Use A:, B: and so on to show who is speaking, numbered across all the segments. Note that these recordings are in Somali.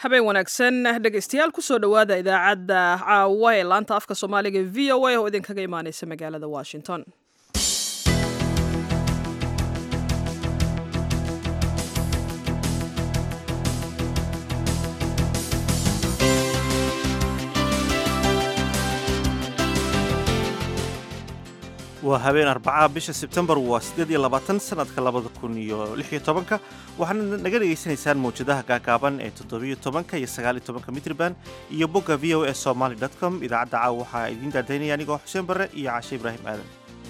A: habeen wanaagsan dhegaystayaal kusoo dhowaada idaacadda caawa ee laanta afka soomaaliga v o a oo idinkaga imaaneysa magaalada washington
B: waa habeen arbacaha bisha sebtembar waa siddeed iyo labaatan sanadka labada kun iyo lix iyo tobanka waxaana naga dhegaysanaysaan mawjadaha gaagaaban ee toddobiyo tobanka iyo sagaal iyo tobanka mitriban iyo bogga v o a somaly dot com idaacadda caawa waxaa idiin daadaynaya anigoo xuseen barre iyo cashe ibraahim aadan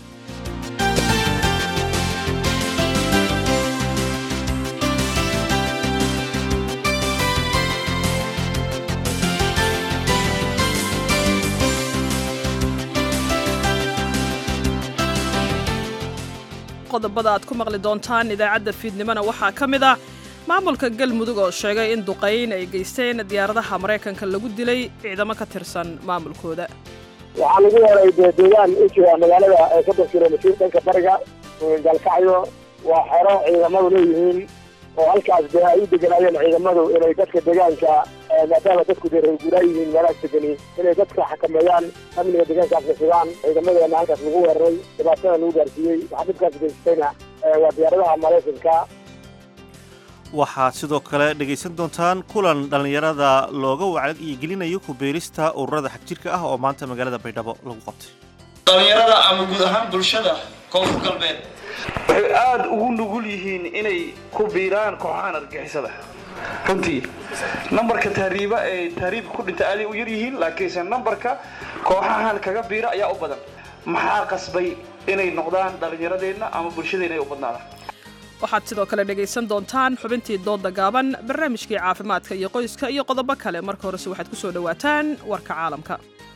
A: qodobada aad ku maqli doontaan idaacadda fiidnimona waxaa ka mid ah maamulka galmudug oo sheegay in duqayn ay geysteen diyaaradaha maraykanka lagu dilay ciidamo ka tirsan maamulkooda
C: waxaa lagu weeray dee deegaan u jira magaalada ee soddon kilomitir dhanka bariga galkacyo waa xero ciidamadu leeyihiin oo halkaas dee ay u deganaayeen ciidamadu inay dadka deegaanka maadaama dadku dee reerguuraa yihiin meelahaas degani inay dadka xakameeyaan amniga deegaankaasna sugaan ciidamadeena halkaas lagu weeraray dhibaatada lagu gaarsiiyey waxaa dhibkaas geystayna waa diyaaradaha maraykanka
B: waxaad sidoo kale dhegaysan doontaan kulan dhallinyarada looga wacyigelinayo ku beerista ururada xagjirka ah oo maanta magaalada baydhabo lagu qabtay
D: dhallinyarada ama guud ahaan bulshada koonfur galbeed
E: waxay aada ugu nugul yihiin inay ku biiraan kooxahan argixisada runtii nambarka tahriiba ee tahriibka ku dhinta aaday u yar yihiin laakiinse nambarka kooxahan kaga biira ayaa u badan maxaa qasbay inay noqdaan dhallinyaradeenna ama bulshadeenna ay u badnaadaan
A: waxaad sidoo kale dhegaysan doontaan xubintii doodda gaaban barnaamijkii caafimaadka iyo qoyska iyo qodobo kale marka horese waxaad ku soo dhowaataan warka caalamka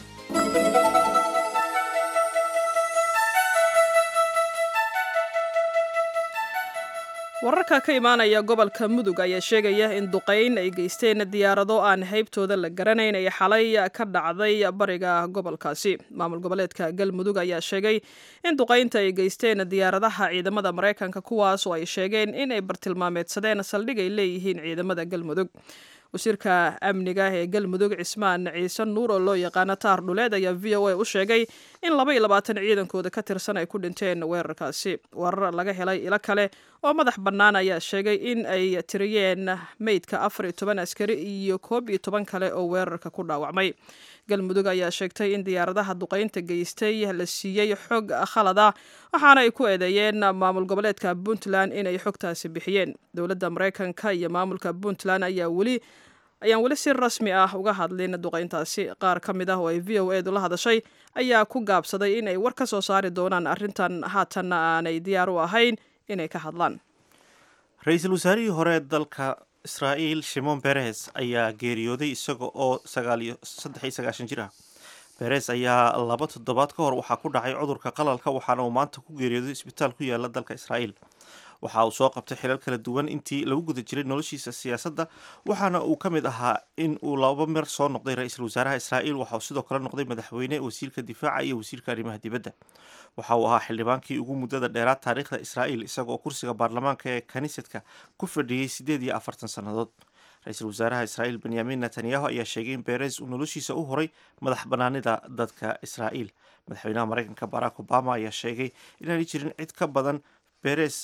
A: wararka ka imaanaya gobolka mudug ayaa sheegaya in duqayn ay geysteen diyaarado aan haybtooda la garanayn ay xalay ka dhacday bariga gobolkaasi maamul goboleedka galmudug ayaa sheegay in duqaynta ay geysteen diyaaradaha ciidamada maraykanka kuwaas oo ay sheegeen in ay bartilmaameedsadeen saldhig ay leeyihiin ciidamada galmudug wasiirka amniga ee galmudug cismaan ciise nuur oo loo yaqaano taar dhuleed ayaa v o a u sheegay in laba iyo labaatan ciidankooda ka tirsan ay ku dhinteen weerarkaasi warar laga helay ilo kale oo madax bannaan ayaa sheegay in ay tiriyeen meydka afar iyo toban askari iyo koob iyo toban kale oo weerarka ku dhaawacmay galmudug ayaa sheegtay in diyaaradaha duqaynta geystay la siiyey xog khalada waxaana ay ku eedeeyeen maamul goboleedka puntland inay xogtaasi bixiyeen dowladda maraykanka iyo maamulka puntland ayaa weli ayaan weli si rasmi ah uga hadlin duqayntaasi qaar ka mid ah oo ay v o edu la hadashay ayaa ku gaabsaday in ay war ka soo saari doonaan arrintan haatanna aanay diyaar u ahayn inay ka hadlaan
B: ra-iisul wasaarihii hore dalka israa'iil shimon beres ayaa geeriyooday isaga oo sagaaliyo saddex iyo sagaashan jir ah beres ayaa laba toddobaad ka hor waxaa ku dhacay cudurka qalalka waxaana uu maanta ku geeriyooday isbitaal ku yaala dalka israa'iil waxa uu soo qabtay xilal kala duwan intii lagu guda jiray noloshiisa siyaasadda waxaana uu ka mid ahaa in uu laba mer soo noqday ra-iisul wasaaraha israa'iil waxa uu sidoo kale noqday madaxweyne wasiirka difaaca iyo wasiirka arrimaha dibadda waxa uu ahaa xildhibaankii ugu muddada dheeraad taariikhda israa'iil isagaoo kursiga baarlamaanka ee kaniisadka ku fadhiyey siddeed iyo afartan sannadood ra-iisul wasaaraha israa'iil benyamin netanyahu ayaa sheegay in beres uu noloshiisa u horay madax bannaanida dadka israa'iil madaxweynaha maraykanka barack obama ayaa sheegay inaanay jirin cid ka badan beres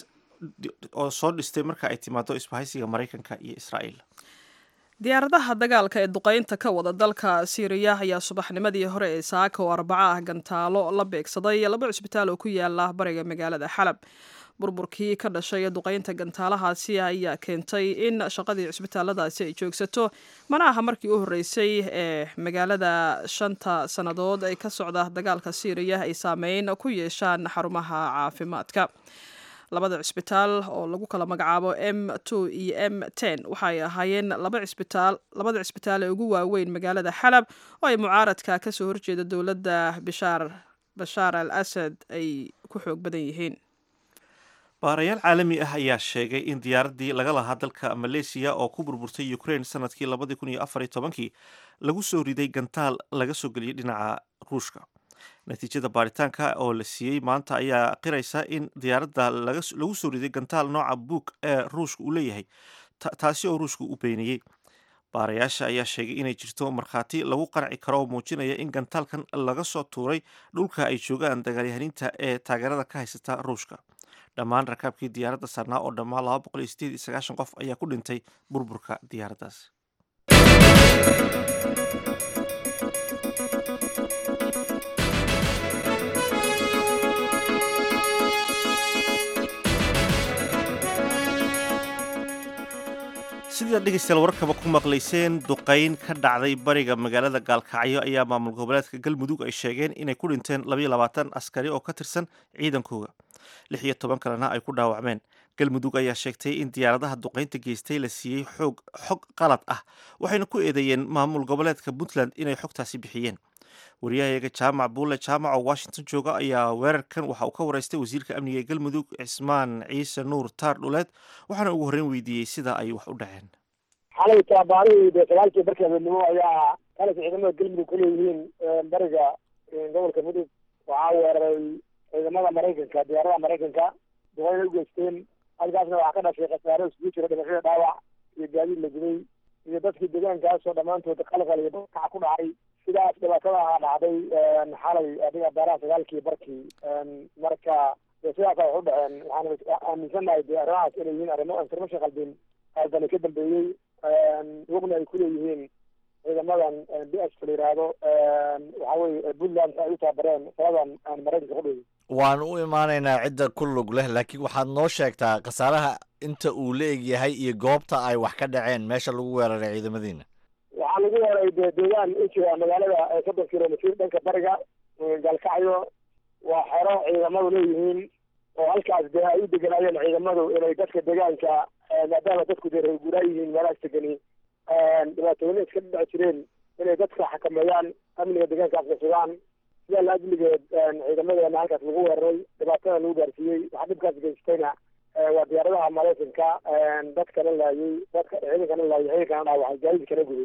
B: oo soo dhistay marka ay timaado isbahaysiga maraykanka iyo israa'iil
A: diyaaradaha dagaalka ee duqaynta ka wada dalka siiriya ayaa subaxnimadii hore ee saaka oo arbaco ah gantaalo la beegsaday laba cusbitaal oo ku yaala bariga magaalada xalab burburkii ka dhashay duqaynta gantaalahaasi ayaa keentay in shaqadii cusbitaaladaasi ay joogsato mana aha markii u horreysay ee magaalada shanta sannadood ee ka socda dagaalka siiriya ay saameyn ku yeeshaan xarumaha caafimaadka labada cisbitaal oo lagu kala magacaabo m two iyo m ten waxaay ahaayeen laba cisbitaal labada cisbitaal ee ugu waaweyn magaalada xalab oo ay mucaaradka kasoo horjeeda dowladda bishaar bashaar al asad ay ku xoog badan yihiin
B: baarayaal caalami ah ayaa sheegay in diyaaraddii laga lahaa dalka maleesiya oo ku burburtay ukraine sanadkii labadii kun iyo afar iyo tobankii lagu soo riday gantaal laga soo geliyey dhinaca ruushka natiijada baaritaanka oo la siiyey maanta ayaa qiraysa in diyaaradda lagu soo riday gantaal nooca buug ee ruushka uu leeyahay taasi oo ruushka u beeniyey baarayaasha ayaa sheegay inay jirto markhaati lagu qanci karo oo muujinaya in gantaalkan laga soo tuuray dhulka ay joogaan dagaalyahaniinta ee taageerada ka haysata ruushka dhammaan rakaabkii diyaaradda saarnaa oo dhammaan laba boqol iyo sideed iyo sagaashan qof ayaa ku dhintay burburka diyaaraddaas sida dhegeystayaal warkaba ku maqlayseen duqeyn ka dhacday bariga magaalada gaalkacyo ayaa maamul goboleedka galmudug ay sheegeen inay ku dhinteen labayo labaatan askari oo ka tirsan ciidankooga lix iyo toban kalena ay ku dhaawacmeen galmudug ayaa sheegtay in diyaaradaha duqeynta geystay la siiyey xoog xog qalad ah waxayna ku eedeeyeen maamul goboleedka puntland inay xogtaasi bixiyeen wariyahayaga jaamac buulle jaamac oo washington jooga ayaa weerarkan waxa uu ka wareystay wasiirka amniga ee galmudug cismaan ciise nuur taar dhuleed waxaana ugu horreyn weydiiyey sida ay wax u dhaceen
C: xalay tabaarihii dee sagaalkii barkii habeenimo ayaa kalas ciidamada galmudug ku leeyihiin bariga gobolka mudug waxaa weeraray ciidamada maraykanka diyaaradaha maraykanka duqeyna u geysteen halkaasna waxaa ka dhashay khasaare isugu jira dhimashada dhaawac iyo gaadiid la gubay iyo dadkii deegaankaasoo dhammaantood qalqal iyo dadkaca ku dhacay sidaas dhibaatada ahaa dhacday xalay adiga beeraha sagaalkii barkii marka dee sidaasa wax u dhaceen waxaan aaminsanahay dee arrimahaas inay yihiin arrimo information qalbin qalbani ka dambeeyey wogna ay kuleeyihiin ciidamadan b s la yidhaahdo waxa weye puntland ay u tababareen saladan aan maraykanka ku dhigin
F: waan u imaanaynaa cidda ku lug leh laakiin waxaad noo sheegtaa khasaaraha inta uu la eg yahay iyo goobta ay wax ka dhaceen meesha lagu weeraray ciidamadiina
C: waxaa lagu weeray dee deegaan u jira magaalada soddon kilomitr dhanka bariga gaalkacyo waa xero ciidamadu leeyihiin oo halkaas dee ay u deganaayeen ciidamadu inay dadka deegaanka maadaama dadku dee reer guuraa yihiin meelahaas degani dhibaatooyina iska dhici jireen inay dadka xakameeyaan amniga deegaankaasna sugaan sidaa la ajligeed ciidamadeena halkaas lagu weeraray dhibaatada lagu gaarsiiyey waxaa dhibkaas geystayna waa diyaaradaha maraykanka dadkana laayay dadka ciidankana laayay ciidankana dhaawacay gaadiidkana guday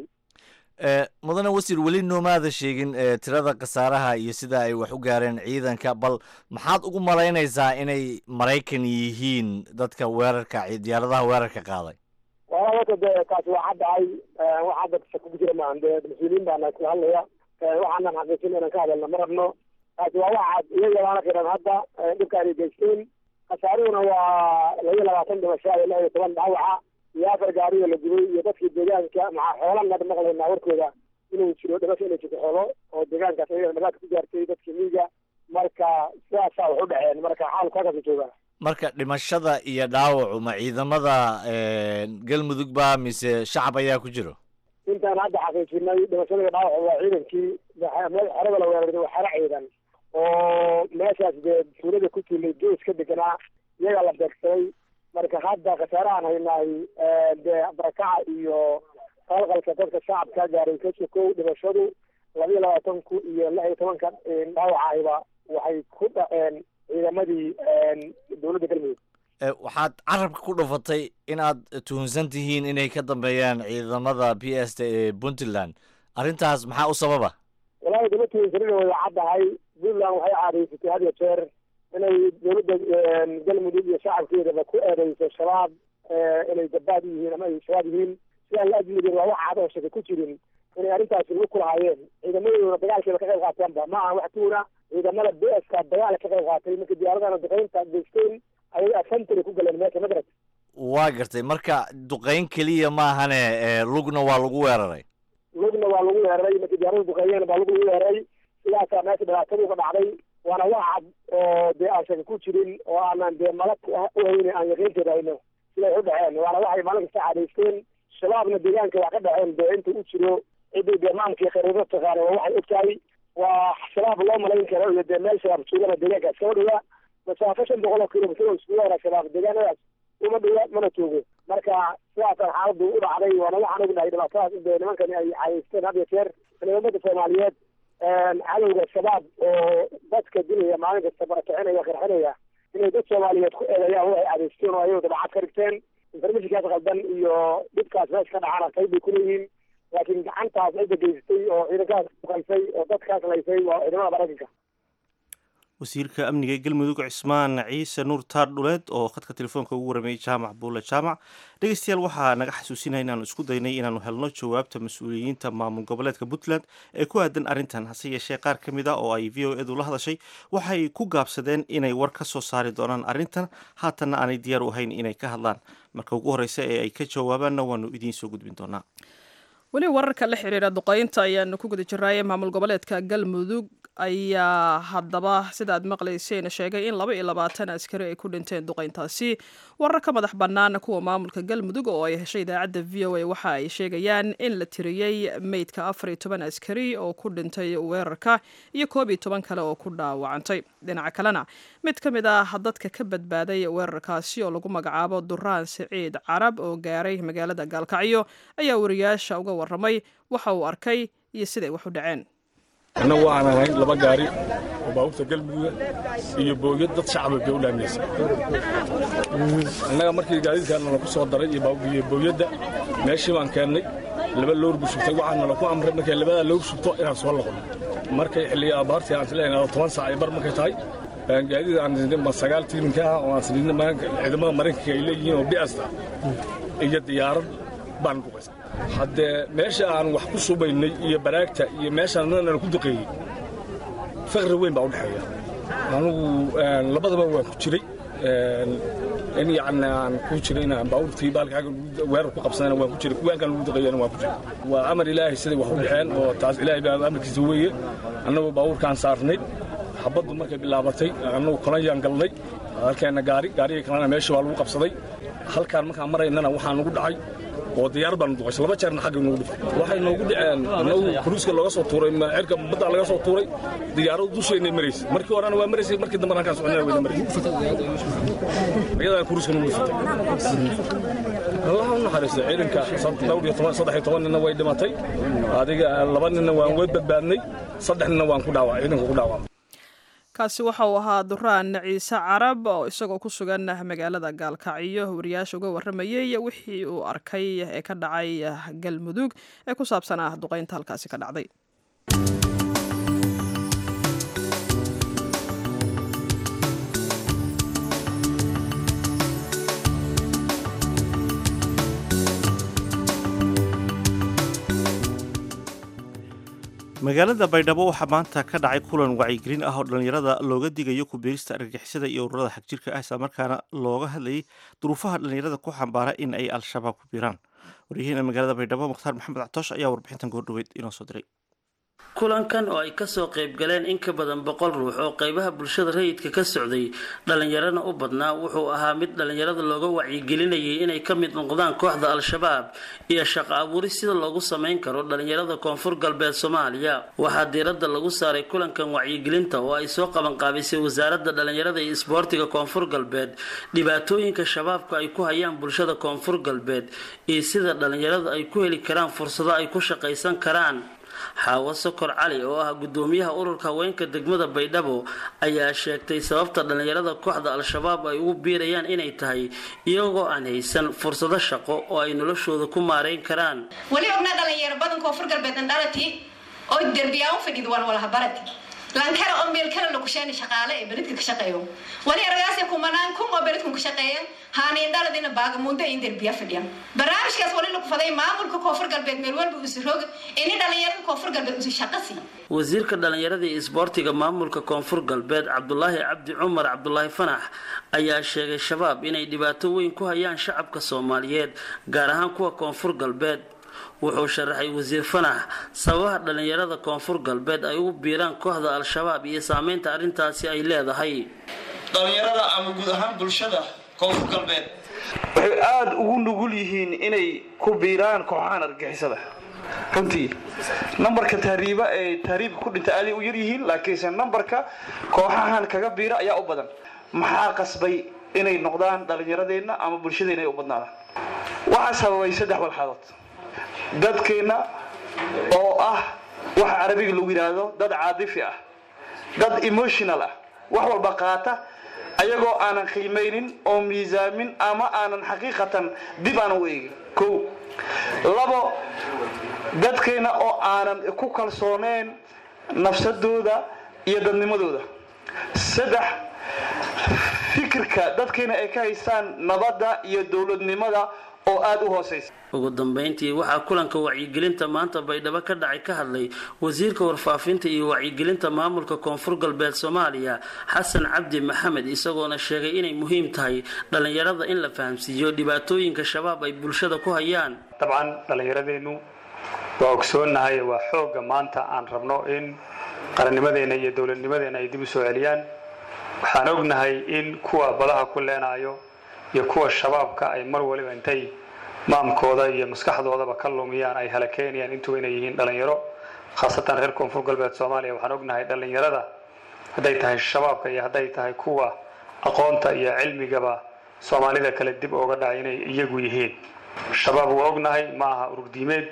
F: mudane wasiir weli noomaada sheegin tirada khasaaraha iyo sida ay wax u gaareen ciidanka bal maxaad ugu malaynaysaa inay maraykan yihiin dadka weerarka diyaaradaha weerarka qaaday
C: wala horta dee taasi waa caddahay wax hadda shako ku jira maahan dee mas-uuliyiin baana kula hadlaya waxaanan xaqiijin inaan ka hadalna ma rabno taasi waa wax cad iyagalaana qiran hadda dhibka anay geysteen khasaaruhuna waa laba iyo labaatan dhimasho iyo lix iyo toban dhaawaca iyo afar gaariyo la gubay iyo dadkii deegaanka maxaa xoolan hadda maqlaynaa warkooda inuu jiro dhimasho inay jirto xoolo oo deegaankaas ayaga dhabaadka ku gaartay dadkii miiga marka sidaasaa wax u dhaceen marka xaalku halkaasa joogaa
F: marka dhimashada iyo dhaawacu ma ciidamada galmudug ba mise shacab ayaa ku jiro
C: intaan hadda xaqiijinay dhimashada iyo dhaawacu waa ciidankii xerada la weeraray waa xero ciidan oo meeshaas dee tuulada ku tuulay gees ka deganaa iyagaa la beegsaday marka hadda khasaarahaan haynaay dee barakaca iyo qalqalka dadka shacabka gaaray ka sokow dhimashadu laba iyo labaatanku iyo lix iyo tobanka dhaawacayba waxay ku dhaceen ciidamadii dowladda galmudug
F: waxaad carabka ku dhufatay inaad tuhunsan tihiin inay ka dambeeyaan ciidamada b s t ee puntland arrintaas maxaa u sababa
C: walahi dama tuhunsanina way caddahay puntland waxay caadaysatay had iyo jeer inay dowladda galmudug iyo shacabkeedaba ku eedeyso shabaab inay gabaad u yihiin ama ay shabaab yihiin sidaa la ajligeed waa wax cad oo shaka ku jirin inay arrintaasi lagu kulahaayeen ciidamadooduna dagaalkeeda ka qayb qaateenba ma aha wax tuuna ciidamada b s ka dagaal ka qayb qaatay marka diyaaradana duqeynta geysteen ayay afantary ku galeen meesha madrad
F: waa gartay marka duqeyn keliya maahane lugna waa lagu weeraray
C: lugna waa lagu weeraray marka diyaarada duqeeyeen baa lug lagu weeraray sidaasaa meesha dhibaatadu uga dhacday waana wax cad oo dee aan shaka ku jirin oo aanan dee malag u hayne aan yaqiinteeda hayno siday u dhaceen waana waxay maalin kasta cadaysteen shabaabna deegaanka wax ka dhaceen dee inta u jiro ciddii dee maamkii khariirada taqaana waa waxay ogtahay waa shabaab loo malayn karo iyo dee meel shabaab joogana deegaanka iskama dhiga masaafo shan boqol oo kilomitr oo iskugu hora shabaab deegaanadaas uma dhiga mana joogo marka sidaasaan xaaladu u dhacday waana waxaan ognahay dhibaatadaas in dee nimankani ay cadaysteen had iyo jeer inay ummadda soomaaliyeed cadowga shabaab oo dadka dilaya maalin kasta barakicinaya qarxinaya inay dad soomaaliyeed ku eedeeyaan waxay cadaysteen oo ayagu dabacad ka dhigteen informationkaas qaldan iyo dhibkaas meesha ka dhacana qayb bay kuleeyihiin laakiin gacantaas cidda geysatay oo ciidankaas uqaysay oo dadkaas laysay waa ciidamada maraykanka
B: wasiirka amniga ee galmudug cismaan ciise nuur taar dhuleed oo khadka telefoonka ugu warameeyey jaamac buule jaamac dhegeystayaal waxaa naga xasuusinaya inaanu isku daynay inaanu helno jawaabta mas-uuliyiinta maamul goboleedka puntland ee ku aadan arrintan hase yeeshee qaar ka mid a oo ay v o edu la hadashay waxay ku gaabsadeen inay war ka soo saari doonaan arrintan haatanna aanay diyaar u ahayn inay ka hadlaan marka ugu horreysa ee ay ka jawaabaanna waanu idiin soo gudbin doonaa
A: weli wararka la xiriira duqeynta ayaanu ku guda jiraaye maamul goboleedka galmudug ayaa haddaba sida aad maqlayseen sheegay in laba iyo labaatan askari ay ku dhinteen duqeyntaasi warar ka madax bannaan kuwa maamulka galmudug oo ay heshay idaacadda v o a waxa ay sheegayaan in la tiriyey meydka afar iyo toban askari oo ku dhintay weerarka iyo koob iyo toban kale oo ku dhaawacantay dhinaca kalena mid ka mid ah dadka ka badbaaday weerarkaasi oo lagu magacaabo duraan siciid carab oo gaaray magaalada gaalkacyo ayaa wariyaasha uga waramay waxa uu arkay iyo siday wax u dhaceen
G: annagu waxaan ahayn laba gaari oo baabuurta galmudugga iyo booyad dad shacaba bay u dhaaminaysa annaga markii gaadiidkaana laku soo daray iyo booyadda meeshii baan keennay laba loor buu shubtay waxaana laku amray markay labadaa loor shubto inaan soo noqono markay xilliga abaartii aan filaynaa toban saac ay bar markay tahay gaadiid aan sidnay sagaal tiiminka ah oo aan sidnay ciidamada maraykanka ay leeyihiin oo bi'asta iyo diyaarad baan duqaysa haddee meesha aan wax ku subaynay iyo baraagta iyo meeshaan nana ku duqeeyey faqri weyn baa u dhexeeya anugu labadaba waan ku jiray in yacni aan ku jiray inaan baabuurtii baalkaaga weerar ku qabsadana waan ku jiray kuwaankan lagu duqeeyana waan ku jiray waa amar ilaahay siday wax u dhexeen oo taas ilaahay baa amarkiisa weeye annagoo baabuurkaan saarnay xabaddu markay bilaabatay annagu kolanyaan galnay halkeenna gaari gaarigii kalena meesha waa lagu qabsaday halkaan markaan maraynana waxaa nagu dhacay oo diyaarad baan duqaysay laba jeerna xagga noogu dhifay waxay noogu dhaceen annagu kuruuska looga soo tuuray cirka badda laga soo tuuray diyaaradu dusheennay maraysay markii horena waa maraysay markii dambena halkaan soconana wayna maraysay iyadaan kuruuska noogu dhifatay allaha u naxariistay ciidanka dhowr iyo toban saddex iyo toban ninna way dhimatay adiga laba ninna waan way badbaadnay saddex ninna waan ku dhaawacay ciidanka ku dhaawacay
A: kaasi waxa uu ahaa duraan ciise carab oo isagoo ku sugan magaalada gaalkacyo wariyaasha uga waramayey wixii uu arkay ee ka dhacay galmudug ee ku saabsan ah duqeynta halkaasi ka dhacday
B: magaalada baydhabo waxaa maanta ka dhacay kulan wacyigelin ah oo dhallinyarada looga digayo ku biirista argagixisada iyo ururada xagjirka ah islamarkaana looga hadlayay duruufaha dhallinyarada ku xambaara in ay al-shabaab ku biiraan waryaheena magaalada baydhabo mukhtaar maxamed catoosh ayaa warbixintan goordhoweyd inoo soo diray
H: kulankan oo ay kasoo qayb galeen in ka badan boqol ruux oo qaybaha bulshada rayidka ka socday dhallinyarana u badnaa wuxuu ahaa mid dhallinyarada looga wacyigelinayay inay ka mid noqdaan kooxda al-shabaab iyo shaqo abuuris sida loogu samayn karo dhallinyarada koonfur galbeed soomaaliya waxaa diiradda lagu saaray kulankan wacyigelinta oo ay soo qabanqaabisay wasaaradda dhallinyarada iyo isboortiga koonfur galbeed dhibaatooyinka shabaabka ay ku hayaan bulshada koonfur galbeed iyo sida dhallinyarada ay ku heli karaan fursado ay ku shaqaysan karaan xaawo sokor cali oo ah gudoomiyaha ururka haweenka degmada baydhabo ayaa sheegtay sababta dhallinyarada kooxda al-shabaab ay ugu biirayaan inay tahay iyagoo aan haysan fursado shaqo oo ay noloshooda ku maareyn karaan
I: weli ognaa dhalinyaro badan koonfur galbeedan dhalati oo derbiyaa u fadhiid walwalahabarati lankara oo meel kale lakusheeni shaqaale ee beridka ka shaqeeyo wali aragaasi kumanaan kun oo beridkan ka shaqeeyan haaniin dhaladina baagamundo in derbiya fadhiyan barnaamijkaas wali lagu faday maamulka koonfur galbeed meel walba usi roog ini dhalinyarada koonfur galbeed usi shaqo sii
H: wasiirka dhallinyarada iyo isboortiga maamulka koonfur galbeed cabdulaahi cabdi cumar cabdulaahi fanax ayaa sheegay shabaab inay dhibaato weyn ku hayaan shacabka soomaaliyeed gaar ahaan kuwa koonfur galbeed wuxuu sharaxay wasiir fanax sababaha dhallinyarada koonfur galbeed ay ugu biiraan kooxda al-shabaab iyo saameynta arrintaasi ay leedahay
D: dhallinyarada ama guud ahaan bulshada koonfur galbeed
E: waxay aada ugu nugul yihiin inay ku biiraan kooxahan argixisada runtii nambarka tahriiba ee tahriibka ku dhinta aaday u yar yihiin laakiinse nambarka kooxahan kaga biira ayaa u badan maxaa qasbay inay noqdaan dhallinyaradeenna ama bulshadeenna ay u badnaadaan waxaa sababay saddex walxadood dadkeenna oo ah waxa carabiga lagu yidhaahdo dad caadifi ah dad emotional ah wax walba qaata ayagoo aanan qiimaynin oo miisaamin ama aanan xaqiiqatan dib aanan u eegin kow labo dadkeenna oo aanan ku kalsooneen nafsadooda iyo dadnimadooda saddex fikirka dadkiina ay ka haystaan nabadda iyo dowladnimada oo aada u hooseysa
H: ugu dambeyntii waxaa kulanka wacyigelinta maanta baydhabo ka dhacay ka hadlay wasiirka warfaafinta iyo wacyigelinta maamulka koonfur galbeed soomaaliya xasan cabdi maxamed isagoona sheegay inay muhiim tahay dhallinyarada in la fahamsiiyo dhibaatooyinka shabaab ay bulshada ku hayaan
J: dabcan dhallinyaradeennu waa ogsoonnahay waa xoogga maanta aan rabno in qarannimadeenna iyo dowladnimadeenna ay dib u soo celiyaan waxaan ognahay in kuwa badaha ku leenaayo iyo kuwa shabaabka ay mar waliba intay maamkooda iyo maskaxdoodaba ka lumiyaan ay halakeynayaan intuba inay yihiin dhallinyaro khaasatan reer koonfur galbeed soomaaliya waxaan ognahay dhallinyarada hadday tahay shabaabka iyo hadday tahay kuwa aqoonta iyo cilmigaba soomaalida kale dib ooga dhacay inay iyagu yihiin shabaab waa ognahay ma aha ururdiimeed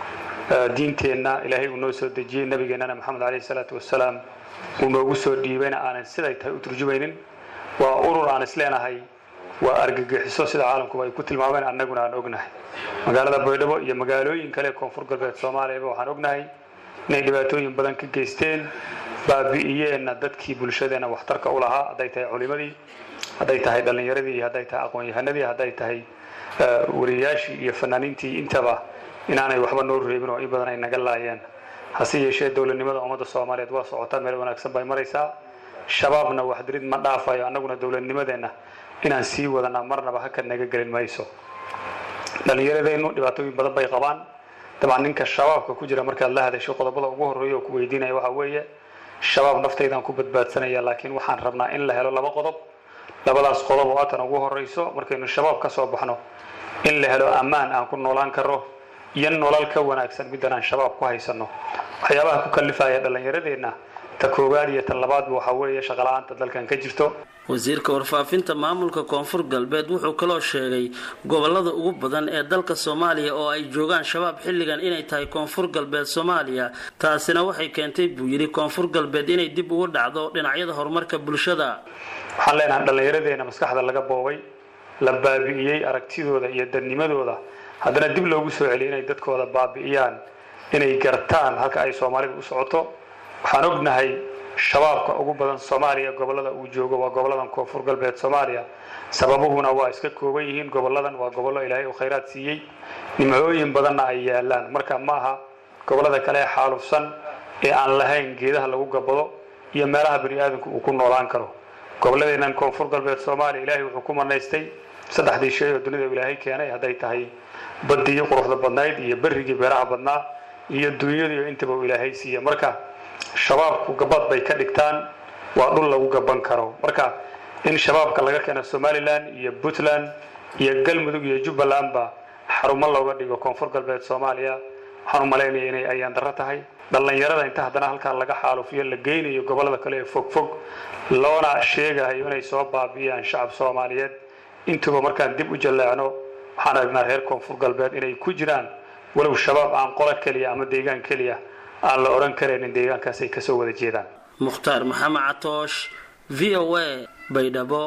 J: diinteenna ilaahay uu noo soo dejiyey nabigeennana maxamed caleyhi salaatu wasalaam uu noogu soo dhiibayna aanan siday tahay u turjumaynin waa urur aan isleenahay waa argagixiso sida caalamkuba ay ku tilmaameen annaguna aan ognahay magaalada baydhabo iyo magaalooyin kale koonfur galbeed soomaaliyaba waxaan ognahay inay dhibaatooyin badan ka geysteen baabi'iyeenna dadkii bulshadeenna waxtarka u lahaa hadday tahay culimadii hadday tahay dhallinyaradii iyo hadday tahay aqoon-yahanadii hadday tahay wariyayaashii iyo fanaaniintii intaba inaanay waxba noo reebin oo in badan ay naga laayeen hase yeeshee dowladnimada ummadda soomaaliyeed waa socotaa meel wanaagsan bay maraysaa shabaabna waxdirid ma dhaafayo annaguna dowladnimadeenna inaan sii wadanaa marnaba haka naga gelin mayso dhallinyaradeennu dhibaatooyin badan bay qabaan dabcan ninka shabaabka ku jira markaad la hadasho qodobada ugu horreeya oo ku weydiinaya waxaa weeye shabaab naftaydaan ku badbaadsanaya laakiin waxaan rabnaa in la helo laba qodob labadaas qodob oo atan ugu horreyso markaynu shabaab ka soo baxno in la helo ammaan aan ku noolaan karo iyo nolol ka wanaagsan middan aan shabaab ku haysanno waxyaabaha ku kallifaya dhallinyaradeenna ta koowaad iyo tan labaadba waxaa weeye shaqala-aanta dalkan ka jirto
H: wasiirka warfaafinta maamulka koonfur galbeed wuxuu kaloo sheegay gobolada ugu badan ee dalka soomaaliya oo ay joogaan shabaab xilligan inay tahay koonfur galbeed soomaaliya taasina waxay keentay buu yidhi koonfur galbeed inay dib ugu dhacdo dhinacyada horumarka bulshada
J: waxaan leenahay dhallinyaradeenna maskaxda laga boobay la baabi'iyey aragtidooda iyo dadnimadooda haddana dib loogu soo celiyay inay dadkooda baabi'iyaan inay gartaan halka ay soomaalida u socoto waxaan ognahay shabaabka ugu badan soomaaliya gobolada uu joogo waa goboladan koonfur galbeed soomaaliya sababuhuna waa iska kooban yihiin goboladan waa gobollo ilaahay uu khayraad siiyey nimcooyin badanna ay yaalaan marka ma aha gobolada kale ee xaalufsan ee aan lahayn geedaha lagu gabado iyo meelaha bani aadamku uu ku noolaan karo goboladeennan koonfur galbeed soomaaliya ilaahay wuxuu ku manaystay saddexdii shay oo dunida ilaahay keenay hadday tahay badii quruxda badnayd iyo berrigii beeraha badnaa iyo dunyadiiyo intaba uu ilaahay siiya marka shabaabku gabad bay ka dhigtaan waa dhul lagu gaban karo marka in shabaabka laga keeno somalilan iyo puntland iyo galmudug iyo jubbalandba xarumo looga dhigo koonfur galbeed soomaaliya waxaan u malaynaya inay ayaan darro tahay dhallinyarada inta haddana halkaa laga xaalufiyo la geynayo gobolada kale ee fogfog loona sheegayo inay soo baabi'iyaan shacab soomaaliyeed intuba markaan dib u jallaacno waxaan aragnaa reer koonfur galbeed inay ku jiraan walow shabaab aan qola keliya ama deegaan keliya aan la odhan karaynin deegaankaas ay kasoo wada jeedaan
H: mukhtaar maxamed catoosh v o a baydhabo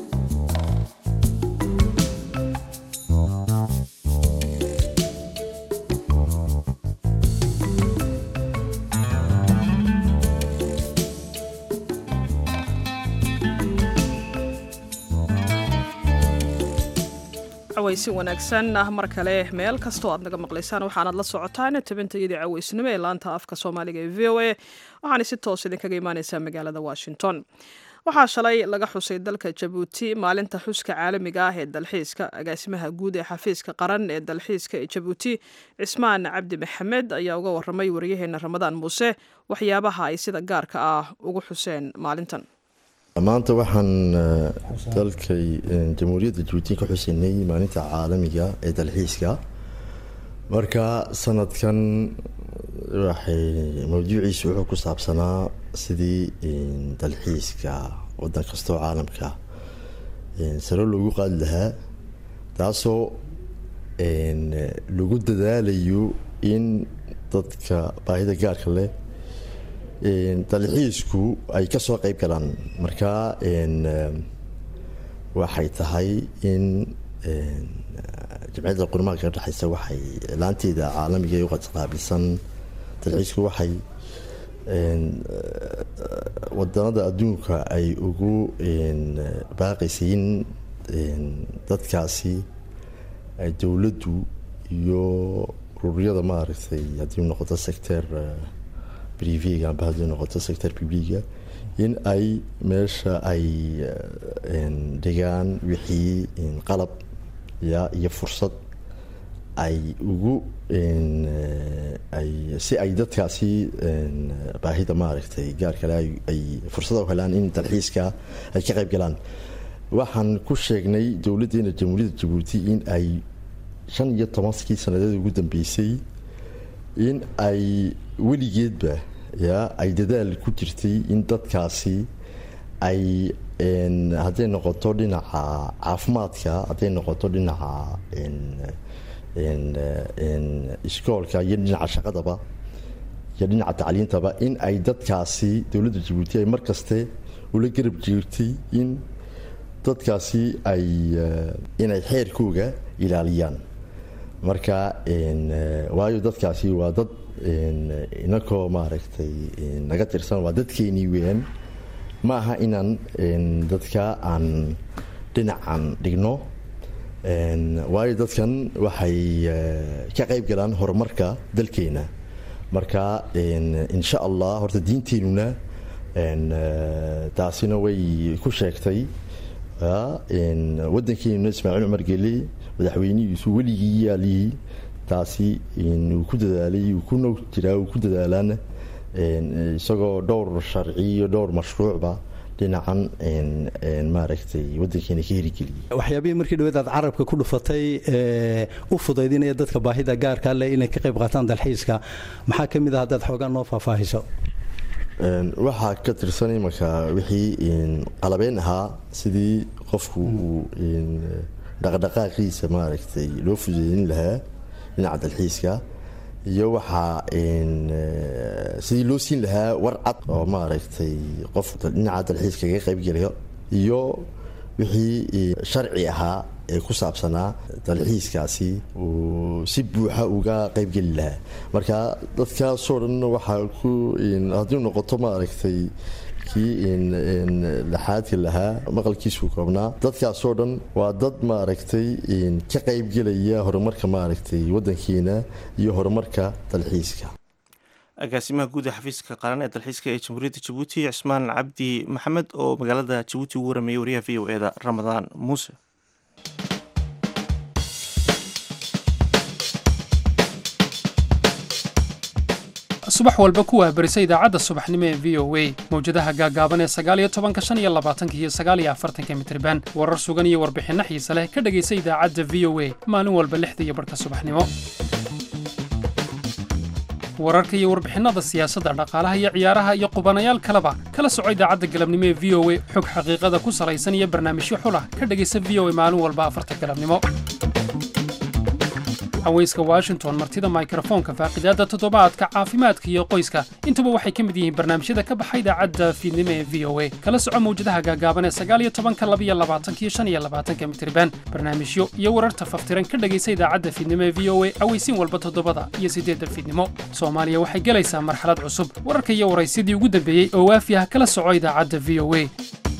A: cawaysi wanaagsan ah mar kale meel kastoo aad naga maqlaysaan waxaanaad la socotaan tabintayadii cawaysnimo ee laanta afka soomaaliga ee v o a waxaana si toos idinkaga imaaneysaa magaalada washington waxaa shalay laga xusay dalka jabuuti maalinta xuska caalamiga ah ee dalxiiska agaasimaha guud ee xafiiska qaran ee dalxiiska ee jabuuti cismaan cabdi maxamed ayaa uga waramay wariyaheena ramadaan muuse waxyaabaha ay sida gaarka ah ugu xuseen maalintan
K: maanta waxaan dalkay jamhuuriyadda jabuuti ka xuseynay maalinta caalamiga ee dalxiiska marka sanadkan waxay mawduuciisu wuxuu ku saabsanaa sidii dalxiiska wadan kastoo caalamka saro loogu qaadi lahaa taasoo lagu dadaalayo in dadka baahida gaarka leh dalxiisku ay kasoo qeyb galaan marka waxay tahay in jamciyadda qurmaanka ka dhexeysa waxay laanteeda caalamiga ee uqaqaabilsan dalxiisku waxay wadanada adduunka ay ugu baaqaysay in dadkaasi dowladdu iyo ururyada maaragtay haddii noqoto sector priviga amba haddii noqoto sector publiga in ay meesha ay dhigaan wixii qalab ya iyo fursad ay ugu ay si ay dadkaasi baahida maaragtay gaar kale ay fursada u helaan in dalxiiska ay ka qayb galaan waxaan ku sheegnay dowladdeena jamhuuriyadda jabuuti in ay shan iyo tobankii sanadeed ugu dambeysay in ay weligeedba ya ay dadaal ku jirtay in dadkaasi ay hadday noqoto dhinaca caafimaadka hadday noqoto dhinaca iskoolka iyo dhinaca shaqadaba iyo dhinaca tacliintaba in ay dadkaasi dowladda jabuuti ay mar kaste ula garab jirtay in dadkaasi ay inay xeerkooga ilaaliyaan marka waayo dadkaasi waa dad inakoo maaragtay naga tirsan waa dadkeenii weeyaan ma aha inaan dadka aan dhinacan dhigno waayo dadkan waxay ka qayb galaan horumarka dalkeena marka insha allah horta diinteenuna taasina way ku sheegtay waddankeenuna ismaaciil cumar geli madaxweynihiisu weligii yaalihii taasi uu ku dadaalay uu ku nog jiraa uu ku dadaalaana isagoo dhowr sharci iyo dhowr mashruucba dhinacan maaragtay waddankeena ka herigeliyay
L: waxyaabihii markii dhaweed aad carabka ku dhufatay u fudaydinaya dadka baahida gaarka leh inay ka qayb qaataan dalxiiska maxaa ka mid ah haddaad xoogaan noo faahfaahiso
K: waxaa ka tirsan imanka wixii qalabeen ahaa sidii qofku uu dhaqdhaqaaqiisa maaragtay loo fudeydin lahaa dhinaca dalxiiska iyo waxaa sidii loo siin lahaa war cad oo maaragtay qof dhinaca dalxiiska kaga qaybgelayo iyo wixii sharci ahaa ee ku saabsanaa dalxiiskaasi uu si buuxa uga qaybgeli lahaa marka dadkaasoo dhan waxaa ku haddii noqoto maaragtay kii laxaadka lahaa maqalkiisuu koobnaa dadkaasoo dhan waa dad maaragtay ka qaybgelaya horumarka maaragtay waddankeena iyo horumarka dalxiiska
B: agaasimaha guud ee xafiiska qaran ee dalxiiska ee jamhuuriyadda jabuuti cismaan cabdi maxamed oo magaalada jabuuti ugu warameeyey wariyaha v o eda ramadaan muuse
M: subax walba ku wahbarisa idaacadda subaxnimo ee v o a mawjadaha gaagaaban ee sagaaliyo tobanka shan iyo labaatanka iyo sagaaliyo afartanka mitriban warar sugan iyo warbixinno xiise leh ka dhegaysa idaacadda v o a maalin walba lixda iyo barhka subaxnimo wararka iyo warbixinnada siyaasadda dhaqaalaha iyo ciyaaraha iyo qubanayaal kaleba kala soco idaacadda galabnimo ee v o a xog xaqiiqada ku salaysan iyo barnaamijyo xulah ka dhegaysa v o a maalin walba afarta galabnimo haweyska washington martida mikrofoonka faaqidaadda toddobaadka caafimaadka iyo qoyska intuba waxay ka mid yihiin barnaamijyada ka baxa idaacadda fiidnimo ee v o a kala soco mawjadaha gaagaaban ee sagaal iyo tobanka labiyo labaatanka iyo shan iyo labaatanka mitriban barnaamijyo iyo wararta faftiran ka dhegaysa idaacadda fiidnimo ee v o a aweysiin walba toddobada iyo siddeedda fiidnimo soomaaliya waxay gelaysaa marxalad cusub wararka iyo waraysidii ugu dambeeyey oo waafi ah kala soco idaacadda v o a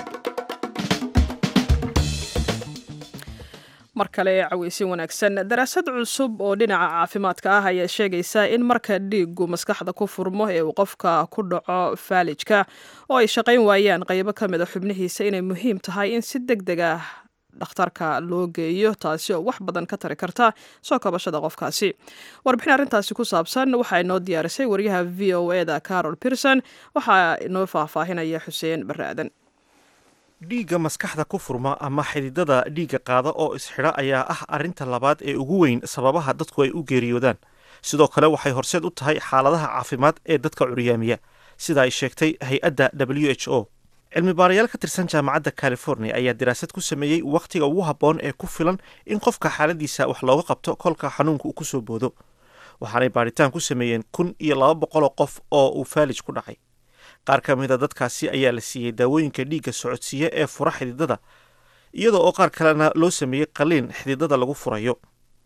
A: mar kale caweysin wanaagsan daraasad cusub oo dhinaca caafimaadka ah ayaa sheegaysa in marka dhiigu maskaxda ku furmo ee uu qofka ku dhaco faalijka oo ay shaqayn waayaan qaybo ka mid a xubnihiisa inay muhiim tahay in si deg deg ah dhakhtarka loo geeyo taasi oo wax badan ka tari karta soo kabashada qofkaasi warbixin arrintaasi ku saabsan waxaa inoo diyaarisay wariyaha v o e da carol pierson waxaa inoo faahfaahinaya xuseen barre aadan
B: dhiigga maskaxda ku furma ama xididada dhiigga qaada oo isxidha ayaa ah arrinta labaad ee ugu weyn sababaha dadku ay u geeriyoodaan sidoo kale waxay horseed u tahay xaaladaha caafimaad ee dadka curyaamiya sida ay sheegtay hay-adda w h o cilmi baarayaal ka tirsan jaamacadda california ayaa daraasad ku sameeyey wakhtiga ugu habboon ee ku filan in qofka xaaladiisa wax looga qabto kolka xanuunka uu ku soo boodo waxaanay baaritaan ku sameeyeen kun iyo laba boqoloo qof oo uu faalij ku dhacay qaar ka mida dadkaasi ayaa la siiyey daawooyinka dhiigga socodsiiya ee fura xididada iyadoo oo qaar kalena loo sameeyey qaliin xididada lagu furayo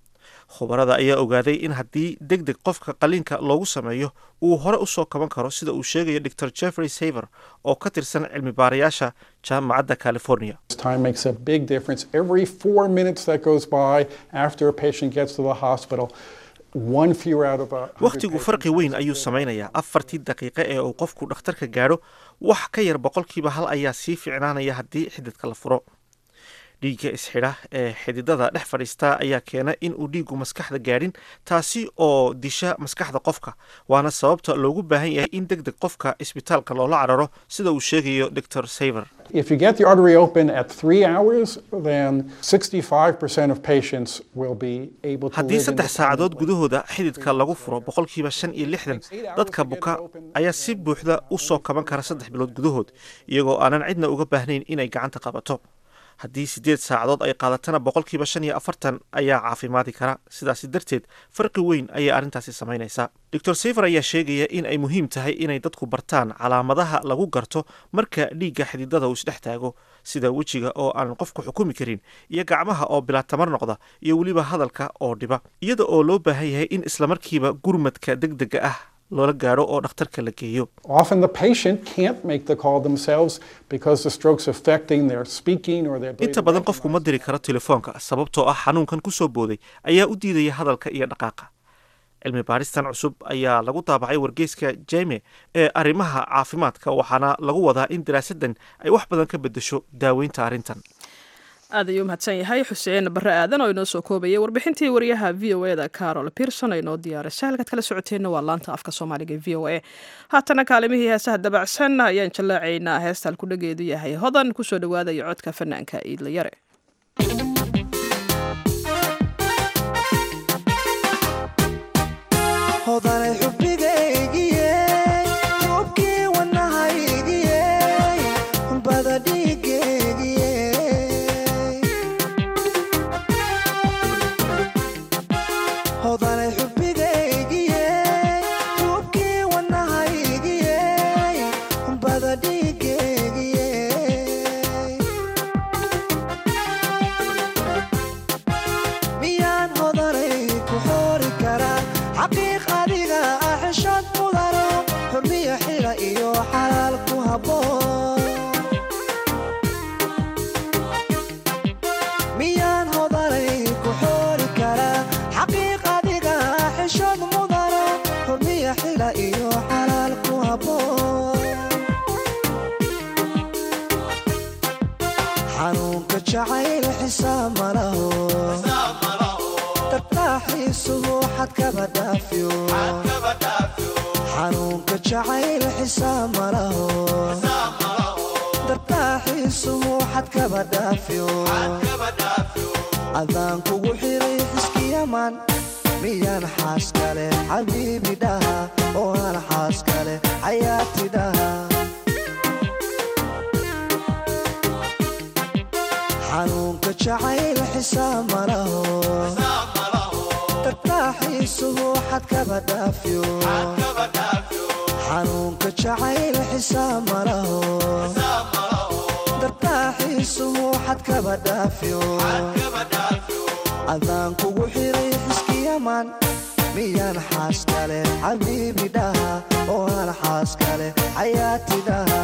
B: khubarada ayaa ogaaday in haddii deg deg qofka qaliinka loogu sameeyo uu hore usoo kaban karo sida uu sheegayo dor jeffrey saver oo ka tirsan cilmi baarayaasha jaamacadda california
N: Time makes a big difference. Every four minutes that goes by after a patient gets to the hospital, one fewer out of a hundred
B: wakhtigu farqi weyn ayuu samaynayaa afartii daqiiqe ee uu qofku dhakhtarka gaadho wax ka yar boqolkiiba hal ayaa sii ficnaanaya haddii xididka la furo dhiigga isxidha ee xididada dhex fadhiistaa ayaa keena in uu dhiiggu maskaxda gaadhin taasi oo disha maskaxda qofka waana sababta loogu baahan yahay in deg deg qofka isbitaalka loola cararo sida uu sheegayo dor saver
N: If you get the artery open at three hours, then 65% of patients will be able to
B: haddii
N: live
B: saddex saacadood gudahooda xididka lagu furo boqolkiiba shan iyo lixdan dadka buka ayaa si buuxda u soo kaban kara saddex bilood gudahood iyagoo aanan cidna uga baahnayn inay gacanta qabato haddii siddeed saacadood ay qaadatana boqolkiiba shan iyo afartan ayaa caafimaadi kara sidaasi darteed farqi weyn ayay arrintaasi samaynaysaa dor saver ayaa sheegaya in ay muhiim tahay inay dadku bartaan calaamadaha lagu garto marka dhiigga xididada uu isdhex taago sida wejiga oo aanan qofku xukumi karin iyo gacmaha oo bilaa tamar noqda iyo weliba hadalka oo dhiba iyada oo loo baahan yahay in islamarkiiba gurmadka deg dega ah loola gaadho oo dhakhtarka la geeyo
N: Often the patient can't make the call themselves because the stroke's affecting their speaking or their ability
B: inta badan qofku ma diri karo telefoonka sababtoo ah xanuunkan ku soo booday ayaa u diidaya hadalka iyo dhaqaaqa cilmi baaristan cusub ayaa lagu daabacay wargeyska jeme ee arrimaha caafimaadka waxaana lagu wadaa in daraasadan ay wax badan ka bedesho daaweynta arrintan
A: aad ayuu mahadsan yahay xuseen barre aadan oo inoo soo koobayay warbixintii wariyaha v o e da carol pierson ee inoo diyaarisay halkaad kala socoteenna waa laanta afka soomaaliga e v o e haatana kaalimihii heesaha dabacsan ayaan jallaacaynaa heesta halkudhageedu yahay hodan kusoo dhawaadaya codka fanaanka iidla yare
O: hodanay xubigaygiye xuubkii wadnahaygiye bada dhiigaygiye hodanay xubigaygiye xuubkii wadnahaygiye bada dhiigaygiye miyaan hodanay ku xoori karaa xaqiiq adiga ah xishood mudano xurmiya xila iyo xalaal ku habboon miyaan hodanay ku xoori karaa xaqiiq adiga ah xishood mudano xurmiya xila iyo xalaal ku habboon xanuunka jacayl xisaab ma laho tartaaxiisuhu xad kaba dhaafyo xanuunka jacayl xisaab ma laho tartaaxiisuhu xad kaba dhaafyo adaan kugu xiray xiskiyaman miyaan xaas kale xabiibi dhaha oo aan xaas kale xayaati dhaha xanuunka jacayl xisaab ma laho tartaaxiisuhu xad kaba dhaafyo xanuunka jacayl xisaab ma laho tartaaxiisuhu xad kaba dhaafyo adaan kugu xiray xiskiyaman miyaan xaas kale xabiibi dhaha oo aan xaas kale xayaati dhaha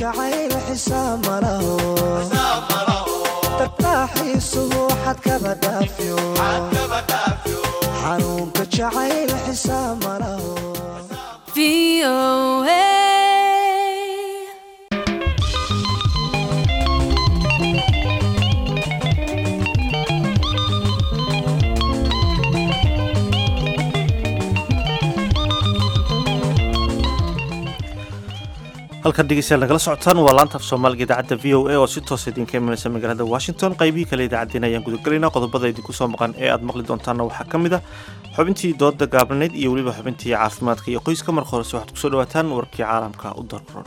O: jacayl xisaab malaho dartaaxiisuhu xadkaba dhaafyo xanuunka jacayl xisaab malaho
B: halkan dhegeystayaal nagala socotaan waa laanta af soomaaliga idaacadda v o a oo si toosa idinka imanaysa magaalada washington qaybihii kale idaacaddeen ayaan gudagelaynaa qodobada idinku soo maqan ee aad maqli doontaanna waxaa ka mid ah xubintii dooda gaabnayd iyo weliba xubintii caafimaadka iyo qoyska marka horese waxaad kusoo dhawaataan warkii caalamka u darkorona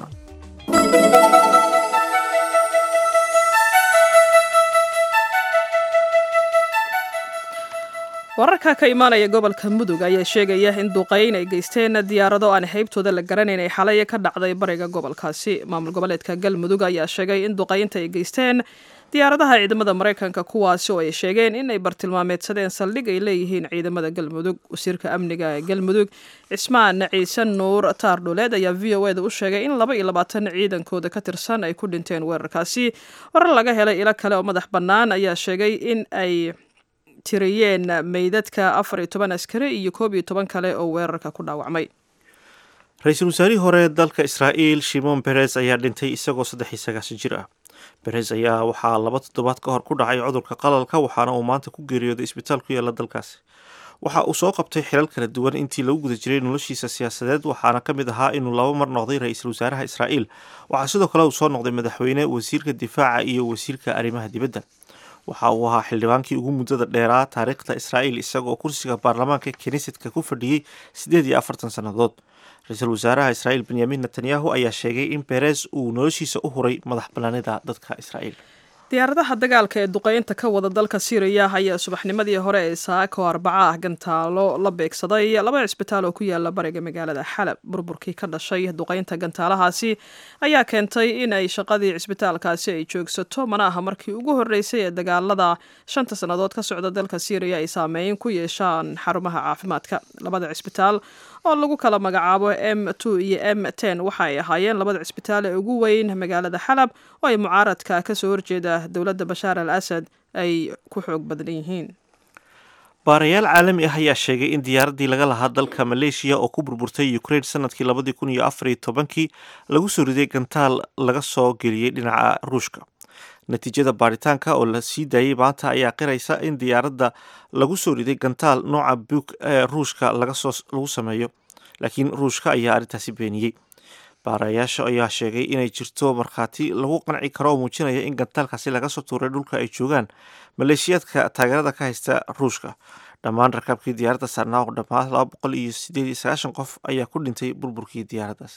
A: wararka ka imaanaya gobolka mudug ayaa sheegaya in duqayn ay geysteen diyaarado aan haybtooda la garanayn ay xalay ka dhacday bariga gobolkaasi maamul goboleedka galmudug ayaa sheegay in duqaynta ay geysteen diyaaradaha ciidamada maraykanka kuwaasi oo ay sheegeen in ay bartilmaameedsadeen saldhig ay leeyihiin ciidamada galmudug wasiirka amniga ee galmudug cismaan ciise nuur taardhuleed ayaa v o eda u sheegay in laba iyo labaatan ciidankooda ka tirsan ay ku dhinteen weerarkaasi warar laga helay ilo kale oo madax bannaan ayaa sheegay in ay tiriyeen meydadka afar iyo toban askari iyo koob iyo toban kale oo weerarka ku dhaawacmay
B: ra-iisul wasaarihii hore dalka israa'iil shimon beres ayaa dhintay isagoo saddex iyo sagaashan jir ah beres ayaa waxaa laba toddobaad ka hor ku dhacay cudurka qalalka waxaana uu maanta ku geeriyooday isbitaal ku yaala dalkaasi waxa uu soo qabtay xilal kala duwan intii lagu guda jiray noloshiisa siyaasadeed waxaana ka mid ahaa inuu laba mar noqday ra-iisul wasaaraha israa'iil waxaa sidoo kale uu soo noqday madaxweyne wasiirka difaaca iyo wasiirka arrimaha dibadda waxa uu ahaa xildhibaankii ugu muddada dheeraa taariikhda israa'iil isagoo kursiga baarlamaanka kinisetka ku fadhiyey siddeed iyo afartan sannadood ra-iisul wasaaraha israa'iil benyamin netanyahu ayaa sheegay in beres uu noloshiisa u huray madax bannaanida dadka israa'iil
A: diyaaradaha dagaalka ee duqeynta ka wada dalka siiriya ayaa subaxnimadii hore ee saako arbaca ah gantaalo la beegsaday laba cisbitaal oo ku yaala bariga magaalada xalab burburkii ka dhashay duqeynta gantaalahaasi ayaa keentay in ay shaqadii cisbitaalkaasi ay joogsato mana aha markii ugu horreysay ee dagaalada shanta sannadood ka socda dalka siiriya ay saameyn ku yeeshaan xarumaha caafimaadka labada cisbitaal oo lagu kala magacaabo m two iyo m ten waxa ay ahaayeen labada cisbitaal ee ugu weyn magaalada xalab oo ay mucaaradka kasoo horjeeda dowladda bashaar al asad ay ku xoog badan yihiin
B: baarayaal caalami ah ayaa sheegay in diyaaraddii laga lahaa dalka maleeshiya oo ku burburtay ukraine sanadkii labadii kun iyo afar iyo tobankii lagu soo riday gantaal laga soo geliyey dhinaca ruushka natiijada baaritaanka oo la sii daayey maanta ayaa qiraysa in diyaaradda lagu soo riday gantaal nooca buk ee ruushka lagasoo lagu sameeyo laakiin ruushka ayaa arrintaasi beeniyey baarayaasha ayaa sheegay inay jirto markhaati lagu qanci karo oo muujinaya in gantaalkaasi laga soo tuuray dhulka ay joogaan maleeshiyaadka taageerada ka haysta ruushka dhammaan rakaabkii diyaaradda saarnaa oo dhammaan laba boqol iyo sideed iyo sagaashan qof ayaa ku dhintay burburkii diyaaraddaas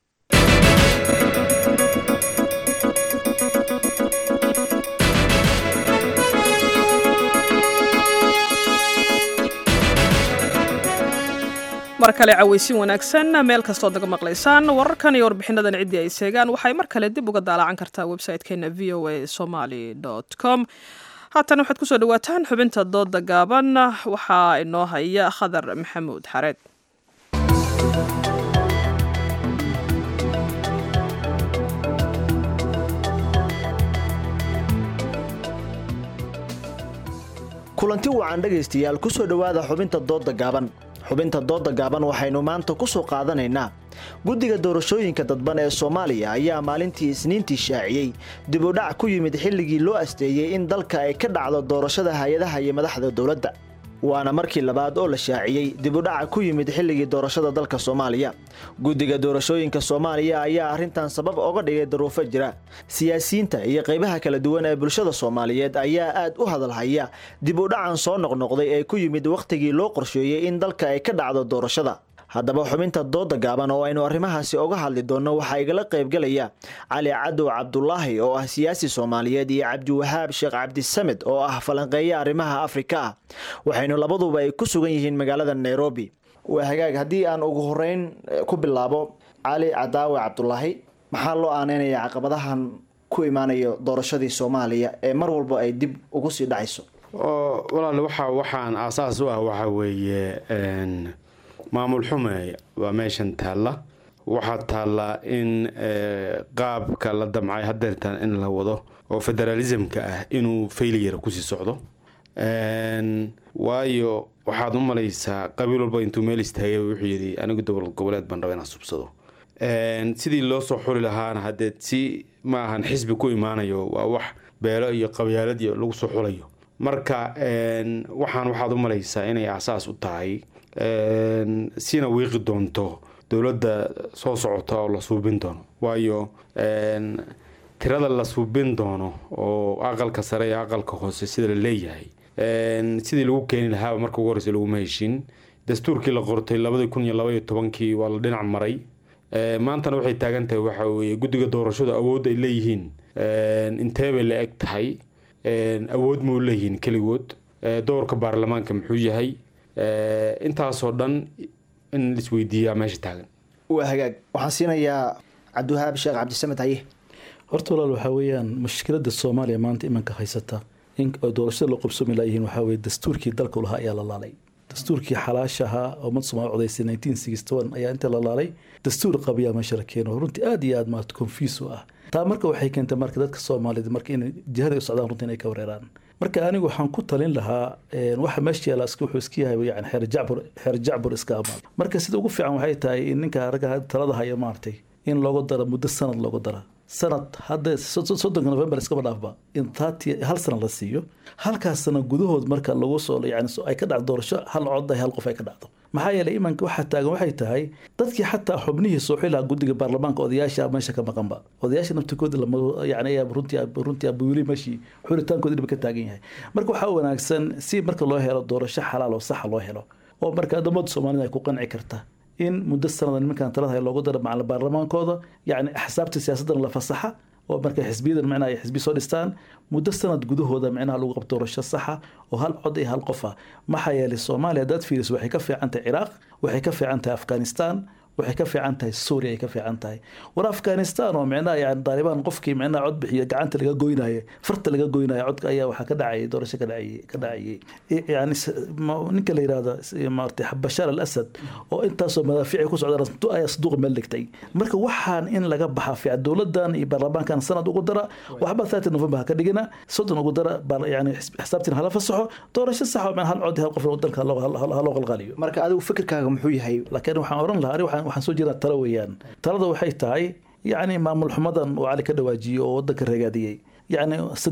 A: mar kale cawaysin wanaagsan meel kastood naga maqlaysaan wararkan iyo warbixinadan ciddii ay seegaan waxay mar kale dib uga daalacan kartaa website-keena v o a somaly com haatan waxaad kusoo dhawaataan xubinta dooda gaaban waxaa inoo haya khadar maxamuud xareed
P: kulanti wacan dhegaystayaal kusoo dhowaada xubinta dooda gaaban xubinta dooda gaaban waxaynu maanta ku soo qaadanaynaa guddiga doorashooyinka dadban ee soomaaliya ayaa maalintii isniintii shaaciyey dib u dhac ku yimid xilligii loo asteeyey in dalka ay ka dhacdo doorashada hay-adaha iyo madaxda dowladda waana markii labaad oo la shaaciyey dib u dhaca ku yimid xilligii doorashada dalka soomaaliya guddiga doorashooyinka soomaaliya ayaa arrintan sabab oga dhigay daruufo jira siyaasiyiinta iyo qaybaha kala duwan ee bulshada soomaaliyeed ayaa aad u hadalhaya dib u dhacan soo noqnoqday ee ku yimid wakhtigii loo qorsheeyey in dalka ay ka dhacdo doorashada haddaba xubinta dooda gaaban oo aynu arrimahaasi oga hadli doonno waxaa igala qaybgelaya cali cadow cabdulaahi oo ah siyaasi soomaaliyeed iyo cabdiwahaab sheekh cabdisamed oo ah falanqeeye arrimaha afrika ah waxaynu labaduba ay ku sugan yihiin magaalada nairobi waa hagaag haddii aan ugu horeyn ku bilaabo cali cadaawe cabdulaahi maxaa loo aaneynaya caqabadahan ku imaanayo doorashadii soomaaliya ee mar walba ay dib ugu sii dhacayso
Q: walaal waxa waxaan aasaas u ah waxaa weeye maamul xume waa meeshan taalla waxaa taallaa in qaabka la damcay hadeertaan in la wado oo federalismka ah inuu failiyara kusii socdo waayo waxaad u malaysaa qabiil walba intuu meel istaagay wuxuu yidhi anigu dowlad goboleed baan raba inaan subsado sidii loo soo xuli lahaana haddee si ma ahan xisbi ku imaanayo waa wax beelo iyo qabyaalad iyo lagu soo xulayo marka waxaan waxaad u malaysaa inay asaas u tahay sina wiiqi doonto dowladda soo socota oo la suubin doono waayo tirada la suubin doono oo aqalka sare iyo aqalka hoose sida la leeyahay sidii lagu keeni lahaaba marka ugu horeysa laguma heshin dastuurkii la qortay labadii kun iyo labaiyo tobankii waa la dhinac maray maantana waxay taagan tahay waxa weeye guddiga doorashadu awood ay leeyihiin intee bay la eg tahay awood mau leeyihiin keligood doorka baarlamaanka muxuu yahay intaasoo dhan in laisweydiiyaa meesha taagan
P: waa hagaag waxaan siinayaa cabdiwahaab sheekh cabdisamed haye
R: horta walaal waxaa weeyaan mushkilada soomaaliya maanta imanka haysata in doorashada loo qabsoomi laayihiin waxaa weye dastuurkii dalka lahaa ayaa la laalay dastuurkii xalaashahaa oo umad soomaali codaysay nineteen sixty one ayaa inta la laalay dastuur qabiyaa meesha la keeno runtii aad iyo aad maarata confuse u ah taa marka waxay keentay marka dadka soomaalida marka inay jihaday u socdaan runtii inay ka wareeraan marka anigu waxaan ku talin lahaa waxa meesha yaala wuxuu iska yahay yani xeer jacbur xeer jacbur iska amaad marka sida ugu fiican waxay tahay in ninka ragga talada haya maartay in loogu daro muddo sanad loogu dara sanad hadda soddonka november iskaba dhaafba in taati hal sana la siiyo halkaas sana gudahood marka lagu soo yani ay ka dhacdo doorasho hal cod hal qof ay ka dhacdo maxaa yeelay imanka waxaa taagan waxay tahay dadkii xataa xubnihii soo xilaha guddiga baarlamaanka odayaasha meesha ka maqanba odayaasha naftikooda yani runtii runtii abuwili meeshii xulitaankooda dhiba ka taagan yahay marka waxaa wanaagsan si marka loo helo doorasho xalaal oo saxa loo helo oo marka addamada soomaalida ay ku qanci karta in muddo sanada nimankan talada hay loogu daro macalin baarlamaankooda yacni axsaabta siyaasaddan la fasaxa oo marka xisbiyadan micnaha ay xisbi soo dhistaan muddo sanad gudahooda micnaha lagu qabto doorasho saxa oo hal cod iyo hal qof ah maxaa yeelay soomaaliya haddaad fiiriso waxay ka fiican tahay ciraaq waxay ka fiican tahay afghanistan waxay ka fiican tahay suuriya ay ka fiican tahay war afghanistan oo micnaha yani taalibaan qofkii micnaha cod bixiya gacanta laga goynayo farta laga goynayo codka ayaa waxaa ka dhacayay doorasho ka dhacayay ka dhacayay yani ninka la yirahdo maartay bashaar al asad oo intaasoo madaafiici ku socda ayaa saduuqa meel dhigtay marka waxaan in laga baxa fiican dowladan iyo baarlamaankan sanad ugu dara waxba thirty november ha ka dhigina soddon ugu dara yani xisaabtiin hala fasaxo doorasho sax oo hal cod hal qof dalka ha loo qalqaaliyo
P: marka adigu fikirkaaga muxuu yahay
R: laakiin waxaan oran lahaa waxaan waxaan soo jeedaa talo weeyaan talada waxay tahay yacni maamul xumadan uu cali ka dhawaajiyo oo wadanka reegaadiyey yacni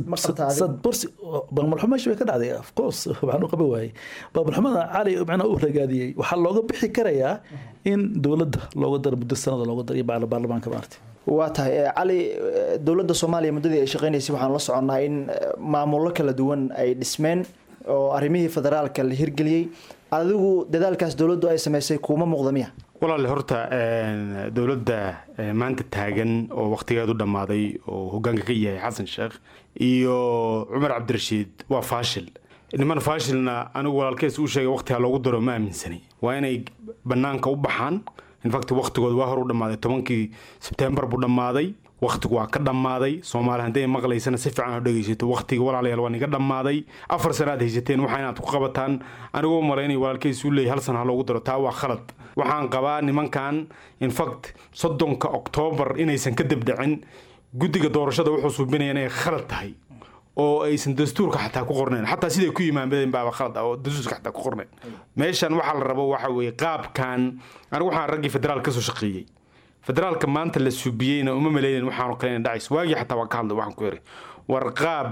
R: sad borsi maamul xumo meesha way ka dhacday of course waxaan u qaban waayey maamul xumada cali macnaha uu reegaadiyey waxaa looga bixi karayaa in dowladda looga daro muddo sanada looga daro iyo baarlamaanka maartay
P: waa tahay cali dowladda soomaaliya muddadii ay shaqeynaysay waxaan la soconnaa in maamullo kala duwan ay dhismeen oo arrimihii federaalka la hirgeliyey adigu dadaalkaas dowladdu ay samaysay kuuma muuqda miya
Q: walaale horta dowladda maanta taagan oo wakhtigeedu dhammaaday oo hogaanka ka yahay xasan sheekh iyo cumar cabdirashiid waa faashil niman faashilna anigu walaalkees uu sheegay wakhtiga loogu daro ma aaminsani waa inay bannaanka u baxaan infact wakhtigooda waa hor u dhammaaday tobankii sebtembar buu dhammaaday wakhtigu waa ka dhammaaday soomaali hadday maqlaysana si fiican oo dhegaysato wakhtiga walaalayaal waa niga dhammaaday afar sana aad haysateen waxa inaad ku qabataan anigoo malaynay walaalkeysu leeyahy hal sana ha loogu daro taa waa khalad waxaan qabaa nimankan infact soddonka oktoobar inaysan ka debdhicin guddiga doorashada wuxuu suubinaya inay khalad tahay oo aysan dastuurka xataa ku qornayn xataa siday ku yimaadeen baaba khalad ah oo dastuurka xataa ku qornayn meeshan waxaa la rabo waxa weeye qaabkan anigu waxaan raggii federaal ka soo shaqeeyey federaalka maanta la subiyeyna uma maleynan waxaanu kale dhacays waagii xataa waa ka hadlay waxaan ku yiri war qaab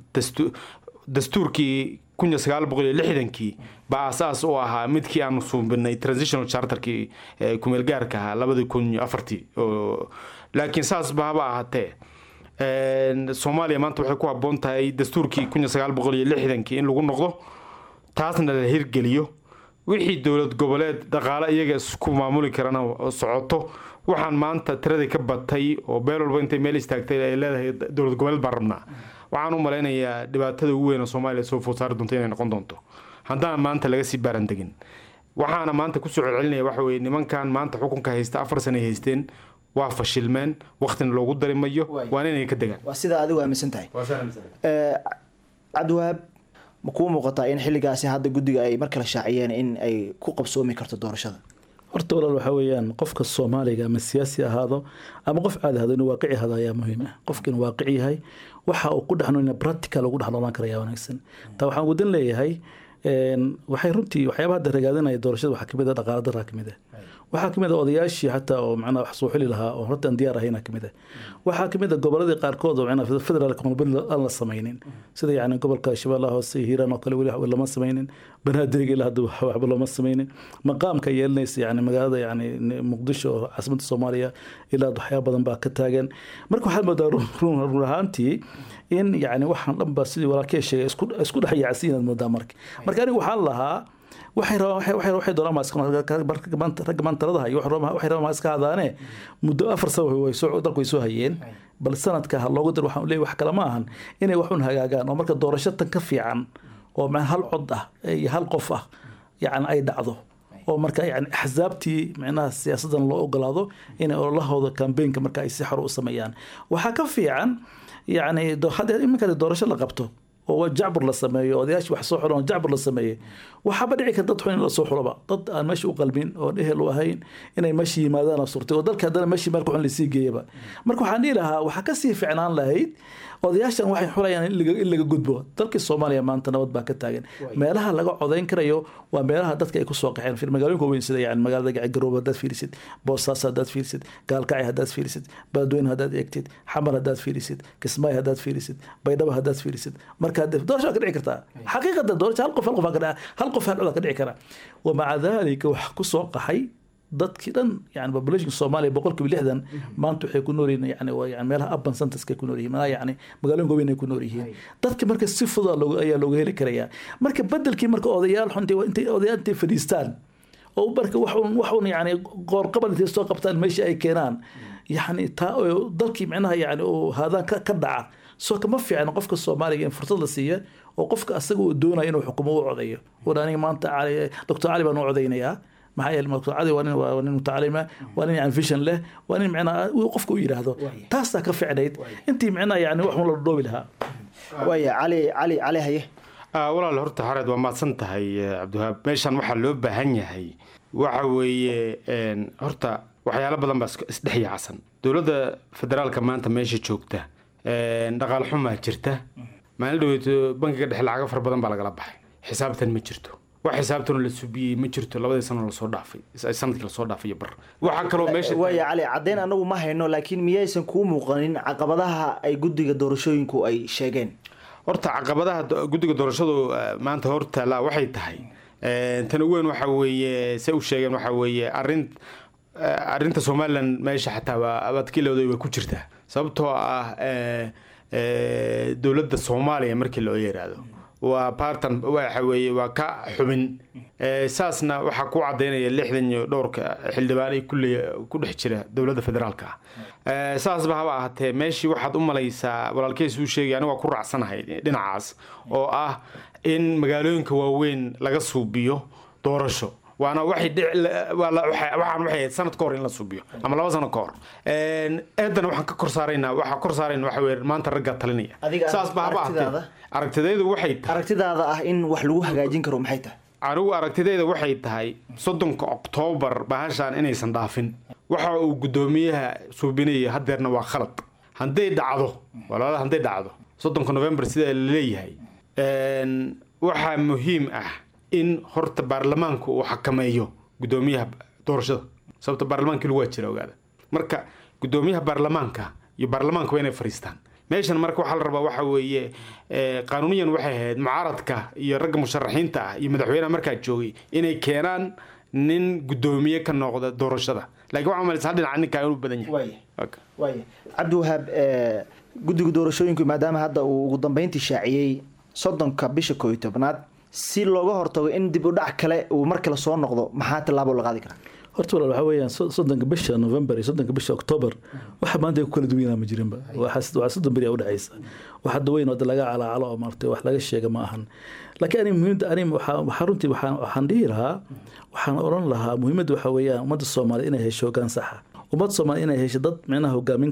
Q: dastuurkii kunya sagaal boqol iyo lixdankii baa asaas u ahaa midkii aanu suubinay transitional charterkii kumeel gaarka ahaa labadii kun iyo afartii laakiin saasba haba ahaatee soomaaliya maanta waxay ku habboon tahay dastuurkii kunya sagaal boqol iyo lixdankii in lagu noqdo taasna la hirgeliyo wixii dowlad goboleed dhaqaale iyaga isku maamuli karana socoto waxaan maanta tiradii ka batay oo beel walba intay meel istaagtay ay leedahay dowlad goboleed baan rabnaa waxaan u malaynayaa dhibaatada ugu weyn oo soomaaliya soo food saari doonto inay noqon doonto haddaan maanta laga sii baaran degin waxaana maanta kusoo celcelinaya waxa weye nimankan maanta xukunka haysta afar sana ay haysteen waa fashilmeen waktina loogu dari mayo waana inay ka degaan
P: waa sidaa adigu aaminsan tahay cabdiwahaab ma kuu muuqataa in xilligaasi hadda guddiga ay mar kale shaaciyeen in ay ku qabsoomi karto doorashada
R: horta walaal waxaa weeyaan qofka soomaaliga ama siyaasi ahaado ama qof caadi ahaado inuu waaqici ahaado ayaa muhiim ah qofka inuu waaqici yahay waxa uu ku dhexnoolina practical ugu dhexnoolaan kara ayaa wanaagsan taa waxaan wadan leeyahay waxay runtii waxyaabaha hadda ragaadinaya doorashada waxaa kamid ah dhaqaala daraa kamid ah waxaa kamid ah odayaashii xataa oo macnaha wax soo xili lahaa oo horta aan diyaar ahayna kamid ah waxaa kamid ah goboladii qaarkood oo macnaha federaalka malbari aan la samaynin sida yacni gobolka shabeellaha hoose iyo hiiraan oo kale weli waxba lama samaynin banaadirga ilaa hadda waxba lama samaynin maqaamka yeelanaysa yacni magaalada yacni muqdisho oo caasimadda soomaaliya ilaa waxyaaba badan baa ka taagan marka waxaad moodaa run run ahaantii in yacni waxaan dhan ba sidii walaalkee sheegay isku dhex yaacsan inaad moodaa marka marka aniga waxaan lahaa waxay rabaan waxay doonaan ragga maantaladaha iyo waxay rabaan iska hadaane muddo afar sano dalku way soo hayeen bal sanadka ha loogu dar waxaan leeyahay wax kale ma ahan inay waxun hagaagaan oo marka doorasho tan ka fiican oo hal cod ah iyo hal qof ah yacni ay dhacdo oo marka yani axsaabtii micnaha siyaasadan loo ogolaado inay ololahooda kambeynka marka ay si xor u sameeyaan waxaa ka fiican yacni hadda iminka doorasho la qabto oo jacbur la sameeyo odayaashii wax soo xulan jacbur la sameeyey waxaaba dhici karta dad xun in lasoo xulaba dad aan meesha u qalmin oo ehel u ahayn inay meesha yimaadaan surtay oo dalka haddana meeshii meel ku xun lasii geeyaba marka waxaan dhihi lahaa waxaa kasii ficnaan lahayd odayaashan waxay xulayaan in laga gudbo dalkii soomaaliya maanta nabad baa ka taagan meelaha laga codayn karayo waa meelaha dadka ay kusoo qaxeen magaalooyinka weyn sida yani magaalada garoob haddaad fiirisid boosaas haddaad fiirisid gaalkacay haddaad fiirisid baadweyne haddaad eegtid xamar haddaad fiirisid kismaayo haddaad fiirisid baydhabo haddaad fiirisid marka doorasho waa ka dhici kartaa xaqiiqatan doorasho hal qof hal qof hal qof hal cod ka dhici kara wamaca dalika wax kusoo qaxay dadkii dhan yani populationka soomaaliya boqolkiiba lixdan maanta waxay ku nool yihiin yani waa yani meelaha urban centerska ku nool yihiin meelaha yani magaalooyinka weyn ay ku nool yihiin dadka marka si fudud ayaa looga heli karayaa marka bedelkii marka odayaal xunti intay odayaal intay fadhiistaan oo marka waxun waxun yani qoorqabal intay soo qabtaan meesha ay keenaan yani taa dalkii micnaha yani uu haadaan ka dhaca soo kama fiicna qofka soomaaliga in fursad la siiya oo qofka asaga uu doonaya inuu xukumo u codayo ur aniga maanta doctor cali baan u codaynayaa maxaa yeele doctor cali waa nin waa nin mutacalima waa nin yani vision leh waa nin micnaha qofka u yidhaahdo taasaa ka ficnayd intii micnaha yani wax un la dhoobi lahaa
P: waaya cali cali cali haye
Q: walaal horta xareed waa mahadsan tahay cabdiwahaab meeshan waxaa loo baahan yahay waxa weeye horta waxyaalo badan baa isdhex yaacsan dowladda federaalka maanta meesha joogta dhaqaal xumaa jirta maalin dhaweeto bankiga dhexe lacago fara badan baa lagala baxay xisaabtan ma jirto wax xisaabtanoo la subiyey ma jirto labadii sano lasoo dhaafay sanadkii lasoo dhaafay iyo bar waxaa kaloo meesha
P: waaya cali caddeyn anagu ma hayno laakiin miyaysan kuu muuqanin caqabadaha ay guddiga doorashooyinku ay sheegeen
Q: horta caqabadaha guddiga doorashadu maanta hortaala waxay tahay tan ugu weyn waxa weeye se u sheegeen waxa weeye arrin arrinta somalilan meesha xataa waa abadkilooda way ku jirtaa sababtoo ah dowladda soomaaliya markii loo yiraahdo waa bartan waxa weeye waa ka xubin saasna waxaa ku cadaynaya lixdan iyo dhowrka xildhibaan ay kulle ku dhex jira dowladda federaalka ah saasba haba ahaatee meeshii waxaad u malaysaa walaalkeys uu sheegay aniga waa ku raacsanahay dhinacaas oo ah in magaalooyinka waaweyn laga suubiyo doorasho waana waxay waxaan waxay ahayd sanad ka hor in la suubiyo ama laba sano ka hor eedana waxaan ka kor saaraynaa waxaa kor saarayna waxa weye maanta raggaa talinaya saas ba haba ahaatee aragtidaydu waxay tahay
P: aragtidaada ah in wax lagu hagaajin karo maxay tahay
Q: anigu aragtidayda waxay tahay soddonka oktoobar bahashaan inaysan dhaafin waxa uu guddoomiyaha suubinaya hadeerna waa khalad hadday dhacdo walaala hadday dhacdo soddonka november sida laleeyahay waxaa muhiim ah in horta baarlamaanku uu xakameeyo guddoomiyaha doorashada sababta baarlamaankiilu waa jira ogaada marka guddoomiyaha baarlamaanka iyo baarlamaanka waa inay fariistaan meeshan marka waxaa la rabaa waxa weeye qaanuuniyan waxay ahayd mucaaradka iyo ragga musharaxiinta ah iyo madaxweynaha markaa joogay inay keenaan nin guddoomiye ka noqda doorashada laakiin waxaa malaysa hal dhinaca ninkaa inuu badan yahay
P: waaya cabdiwahaab guddiga doorashooyinku maadaama hadda uu ugu dambeyntii shaaciyey soddonka bisha kooiyo tobnaad si looga hortago in dib u dhac kale uu mar kale soo noqdo maxaa tillaabo la qaadi karaa
R: horta walaal waxaa weeyaan soddonka bisha november iyo soddonka bisha october waxa maanta ay ku kala duwanaa ma jirinba waxaa soddon beri a udhexaysa wax hadda weyn oo laga calaacalo oo maartay wax laga sheega ma ahan laakiin ani muhiimda ani waxaa runtii waxaan waxaan dhihi lahaa waxaan odhan lahaa muhiimadda waxaa weeyaan ummadda soomaaliya inay hesho hoggaan saxa ummadda soomaaliya inay hesho dad micnaha hogaamin kara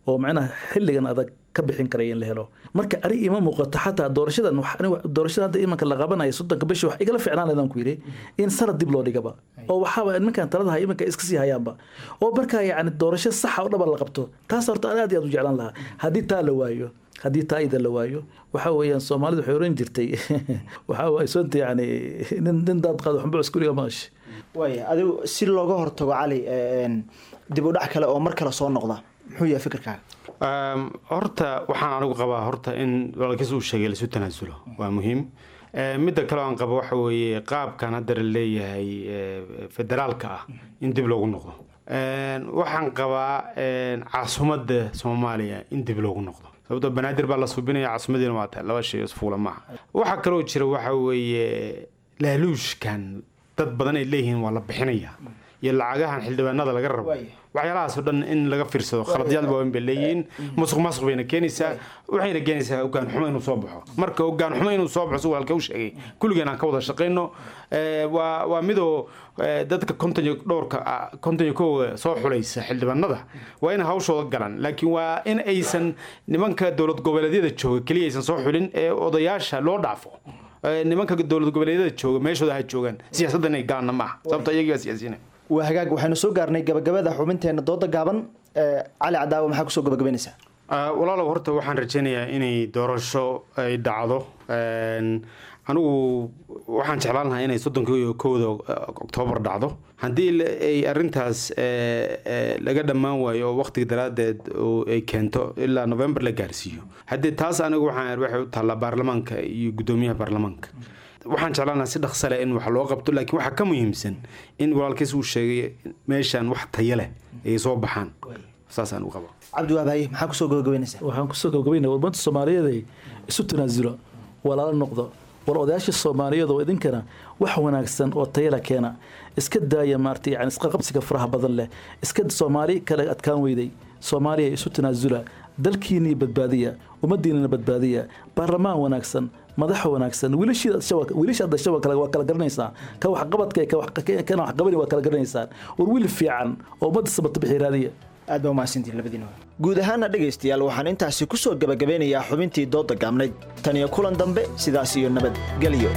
R: oo macnaha xilligan adag ka bixin karaya in la helo marka ani ima muuqato xataa doorashadan wax- ani wax- doorashada hadda imanka la qabanaya soddonka bishi wax igala ficnaan lahaydaan ku yidhi in sanad dib loo dhigaba oo waxaaba nimankan talada haya iminka iska sii hayaanba oo markaa yacni doorasho saxa oo dhaba la qabto taas horta aan aad iyo aad u jeclaan lahaa haddii taa la waayo haddii taa ida la waayo waxa weeyaan soomaalidu waxay oran jirtay waxa waay sonta yacni nin nin daad qaado xunba cuskuriga maashi
P: waaya adigu si looga hortago cali een, dib u dhac kale oo mar kale soo noqda muxuu yahay fikirkaaga
Q: Um, horta waxaan anigu qabaa horta in walaalkiis uu sheegay laisu tanaasulo waa muhiim Eh, midda kale oo aan qabo waxa weeye qaabkan hadda la leeyahay eh, federaalka ah in dib loogu noqdo En, waxaan qabaa en, caasimadda soomaaliya in dib loogu noqdo sababtoo banaadir baa la subinaya caasimadiina waa tahay laba shay isfuula maaha waxaa kaloo jira waxa weeye laaluushkan dad badan ay leeyihiin waa la bixinaya iyo lacagahan xildhibaanada laga rabo waxyaalahaasoo dhan in laga fiirsado khaladyaal waaweyn bay leeyihiin musuq maasuq bayna keenaysaa waxayna keenaysaa ogaan xumo inuu soo baxo marka ogaan xumo inuu soo baxo si walaalka u sheegay kulligeen aan ka wada shaqayno Eh, waa waa midoo eh, dadka konton iyo dhowrka ah, konton iyo kowga soo xulaysa xildhibaanada waa inay hawshooda galaan laakiin waa in aysan nimanka dowlad goboleedyada jooga keliya aysan soo xulin ee odayaasha loo dhaafo Eh, nimanka dowlad goboleedyada jooga meeshooda ha joogaan siyaasadda inay galaanna maaha sababto iyagaa siyaasiyiina
P: waa hagaag waxaynu soo gaarnay gabagabada xubinteena dooda gaaban ee, cali cadaawe maxaa kusoo gabagabaynaysaa
Q: Ah, walaalow horta waxaan rajaynayaa inay doorasho ay dhacdo En, anigu waxaan jeclaan lahaa inay soddonka iyo kowda eh, oktoobar dhacdo haddii la- ay arintaas eh, eh, laga dhammaan waayo oo waqtiga daraaddeed oo ay keento ilaa november la gaarsiiyo haddii taas anigu waxaan waxay u taallaa baarlamaanka iyo guddoomiyaha baarlamaanka waxaan jeclaan lahaa si dhaqso leh in wax loo qabto laakiin waxaa ka muhiimsan in walaalkiis uu sheegay meeshaan wax tayo leh ay soo baxaan saasaan u qaba
P: cabdiwaabaye maxaa kusoo gabagabaynaysaa
R: waxaan kusoo gabagabaynaya wadmanta soomaaliyeed ay isu tanaasulo walaalo noqdo war odayaasha soomaaliyeed oo idinkana wax wanaagsan oo tayala keena iska daaya maaragtay yani isqaqabsiga faraha badan leh iska soomaali kale adkaan weyday soomaaliya isu tanaasula dalkiinii badbaadiya ummadiinana badbaadiya baarlamaan wanaagsan madaxa wanaagsan wiilasha dasha waa kala garanaysaa ka waxqabadka kana waxqabani waa kala garanaysaan war wiil fiican oo ummadda sabata bixi raadiya
P: aad baa umahadsantihin labadiina guud ahaana dhegaystayaal waxaan intaasi kusoo gabagabeynayaa xubintii dooda gaabnayd tan iyo kulan dambe sidaas iyo nabadgelyo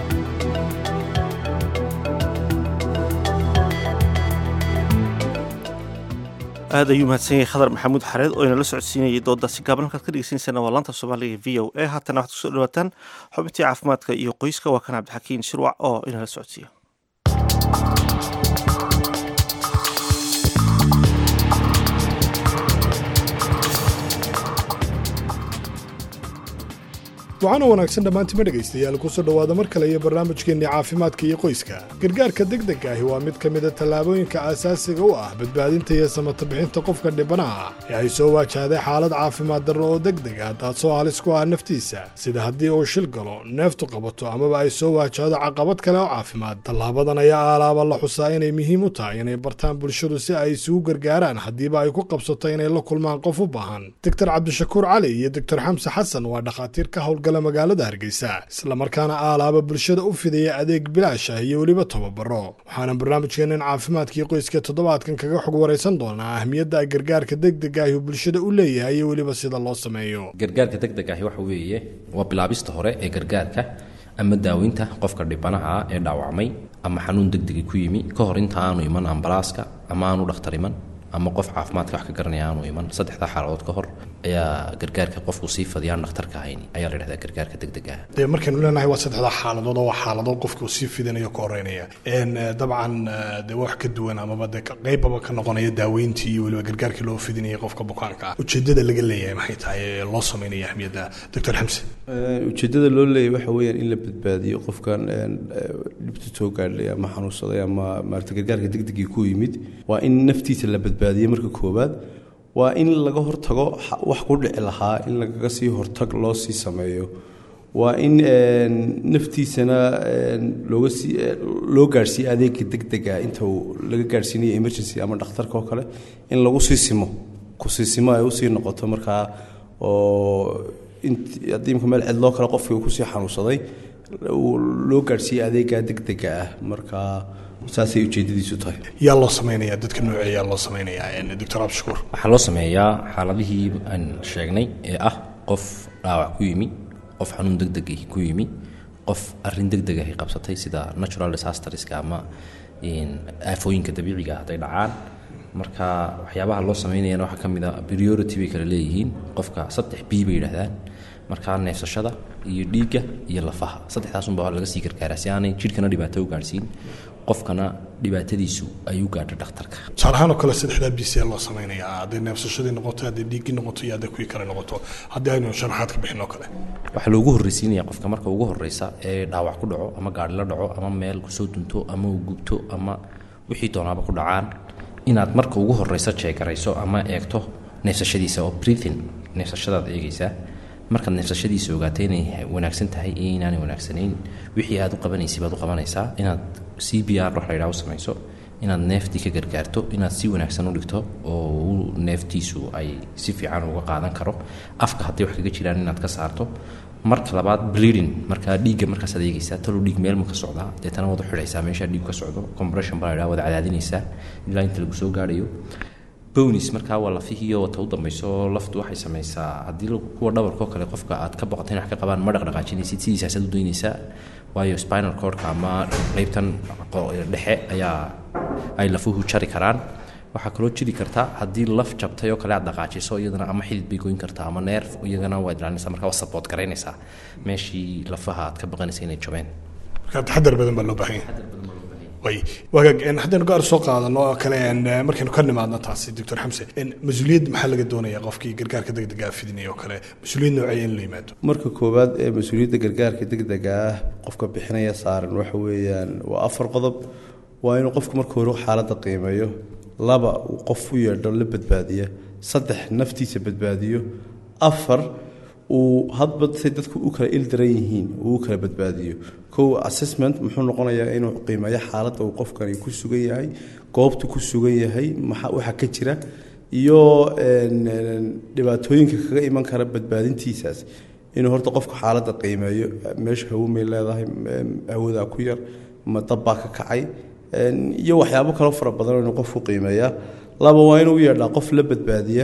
B: aad ayuu mahadsan yahay khadar maxamuud xareed oo inala socodsiinayay doodaasi gaaban halkaad ka dhegeysaneysaan waa laanta soomaaliga v o a haatana waxaad kusoo dhawaataan xubintii caafimaadka iyo qoyska waa kan cabdixakiin shirwac oo inala socodsiiya
S: waxaana wanaagsan dhammaantima dhegaystayaal kusoo dhowaada mar kale iyo barnaamijkeenni caafimaadka iyo qoyska gargaarka degdega ahi waa mid ka mida tallaabooyinka aasaasiga u ah badbaadinta iyo samata bixinta qofka dhibanaha ee ay soo waajahday xaalad caafimaad darro oo degdeg ah taasoo halis ku ah naftiisa sida haddii uu shil galo neeftu qabato amaba ay soo waajahdo caqabad kale oo caafimaad tallaabadan ayaa aalaaba la xusaa inay muhiim u tahay inay bartaan bulshadu si ay isugu gargaaraan haddiiba ay ku qabsato inay la kulmaan qof u baahan doctor cabdishakuur cali iyo doctor xamse xasan waa dhakhaatiir ka howlgala magaalada hargeysa islamarkaana aalaaba bulshada u fidaya adeeg bilaash ah iyo weliba tababaro waxaana barnaamijkeennan caafimaadkii qoyska toddobaadkan kaga xog waraysan doonaa ahmiyadda gargaarka degdega ahi uu bulshada u leeyahay iyo weliba sida loo sameeyo
T: gargaarka degdeg ahi waxa weeye waa bilaabista hore ee gargaarka ama daaweynta qofka dhibanaha ah ee dhaawacmay ama xanuun degdegi ku yimi ka hor inta aanu iman ambalaaska ama aanu dhakhtar iman ama qof caafimaadka wax ka garanaya aanu iman saddexdaa xaaladood ka hor ayaa gargaarka qofku sii fadiyaan dhakhtarka ahayn ayaa la dhahdaa gargaarka degdega ah
S: dee markaynu leenahay waa saddexda xaaladood oo waa xaaladood qofka uu sii fidinayo ka horeynaya n dabcan dee wax ka duwan amaba dee qeybaba ka noqonaya daaweyntii iyo weliba gargaarkii loo fidinaya qofka bukaanka ah ujeedada laga leeyahay maxay tahay ee loo sameynaya ahmiyadda doctor xamse
U: ujeedada loo leeyahy waxa weeyaan in la badbaadiyo qofkan dhibta soo gaadhay ama xanuunsaday ama maarata gargaarka degdegii ku yimid waa in naftiisa la badbaadiyo marka koowaad waa in laga hortago wax ku dhici lahaa in lagaga sii hortag loo sii sameeyo waa in naftiisana looga sii loo gaadhsiiyo adeega degdega inta uu laga gaadhsiinayo emergency ama dhakhtarka oo kale in lagu sii simo kusiisimo ay usii noqoto markaa oo haddii imka meel cidloo kale qofkii uu kusii xanuunsaday loo gaadhsiiyey adeega degdega ah marka saasay ujeedadiisu tahay
S: yaa loo samaynayaa dadka nooceeya yaa loo samaynayaa doctor abshakuur
T: waxaa loo sameeyaa xaaladihii aan sheegnay ee ah qof dhaawac ku yimi qof xanuun deg deg ku yimi qof arrin deg deg ahi qabsatay sida natural disasterska ama aafooyinka dabiiciga hadday dhacaan marka waxyaabaha loo sameynayana waxaa ka mid a priority bay kala leeyihiin qofka saddex b bay yidhaahdaan markaa neefsashada iyo dhiigga iyo lafaha saddexdaasunbaa laga sii gargaaraa si aanay jidhkana dhibaato u gaadhsiin qofkana dhibaatadiisu ay u gaadho dhakhtarka
S: tusaalahaan oo kale saddexdaa b c loo samaynayaa hadday neefsashadii noqoto hadday dhiiggii noqoto iyo hadday kuwii kale noqoto haddii aynu sharaxaad ka bixin oo kale
T: waxaa loogu horreysiinaya qofka marka ugu horreysa ee dhaawac ku dhaco ama gaadhi la dhaco ama meel kusoo dunto ama uu gubto ama wixii doonaaba ku dhacaan inaad marka ugu horreysa jeegarayso ama eegto neefsashadiisa oo breathing neefsashadaad eegaysaa markaad neefsashadiisa ogaatay inay wanaagsan tahay iyo inaanay wanaagsanayn wixii aad u qabanaysa baad u qabanaysaa inaad c b r wax la yidhaha u samayso inaad neeftii ka gargaarto inaad si wanaagsan u dhigto oo neeftiisu ay si fiican uga qaadan karo afka hadday wax kaga jiraan inaad ka saarto marka labaad bleeding markaa dhiigga markaasaad eegaysaa talow dhiig meel ma ka socdaa deetana waad u xidhaysaa meeshaa dhiig ka socdo compression baa la yidhaha waad cadaadinaysaa ilaa inta lagu soo gaadhayo bonis markaa waa lafihiiyo wata u dambayso laftu waxay samaysaa haddii kuwa dhabarkoo kale qofka aad ka boqotay in wax ka qabaan ma dhaqdhaqaajinaysid sidiisaasaad u daynaysaa waayo spinal cordka ama qaybtan dhexe ayaa ay lafuhu jari karaan waxaa kaloo jiri karta haddii laf jabtay oo kale aad dhaqaajiso iyadana ama xidid bay goyn kartaa ama neerf iyagana waad ilaalinaysaa markaa waa support garaynaysaa meeshii lafaha aad ka baqanaysa inay jabeen
S: marka taxadar badan baa loo baahan yahay way wagaag haddaynu gaar soo qaadano oo kale markaynu ka nimaadno taasi doctor xamse mas-uuliyad maxaa laga doonayaa qofkii gargaarka degdega fidinaya oo kale mas-uuliyad noocee in la yimaado
U: marka koowaad ee mas-uuliyadda gargaarka degdega ah qofka bixinaya saaran waxa weeyaan waa afar qodob waa inuu qofku marka hore xaaladda qiimeeyo laba uu qof u yeedho la badbaadiya saddex naftiisa badbaadiyo afar uu hadba say dadku u kala ildaran yihiin uu u kala badbaadiyo kow assessment muxuu noqonayaa inuu qiimeeyo xaaladda uu qofkani ku sugan yahay goobtu ku sugan yahay maxa waxa ka jira iyo dhibaatooyinka kaga iman kara badbaadintiisaas inuu horta qofku xaaladda qiimeeyo meesha hawo may leedahay hawadaa ku yar ma dabbaa ka kacay iyo waxyaabo kaloo fara badan inuu qofku qiimeeyaa laba waa inuu yeedhaa qof la badbaadiya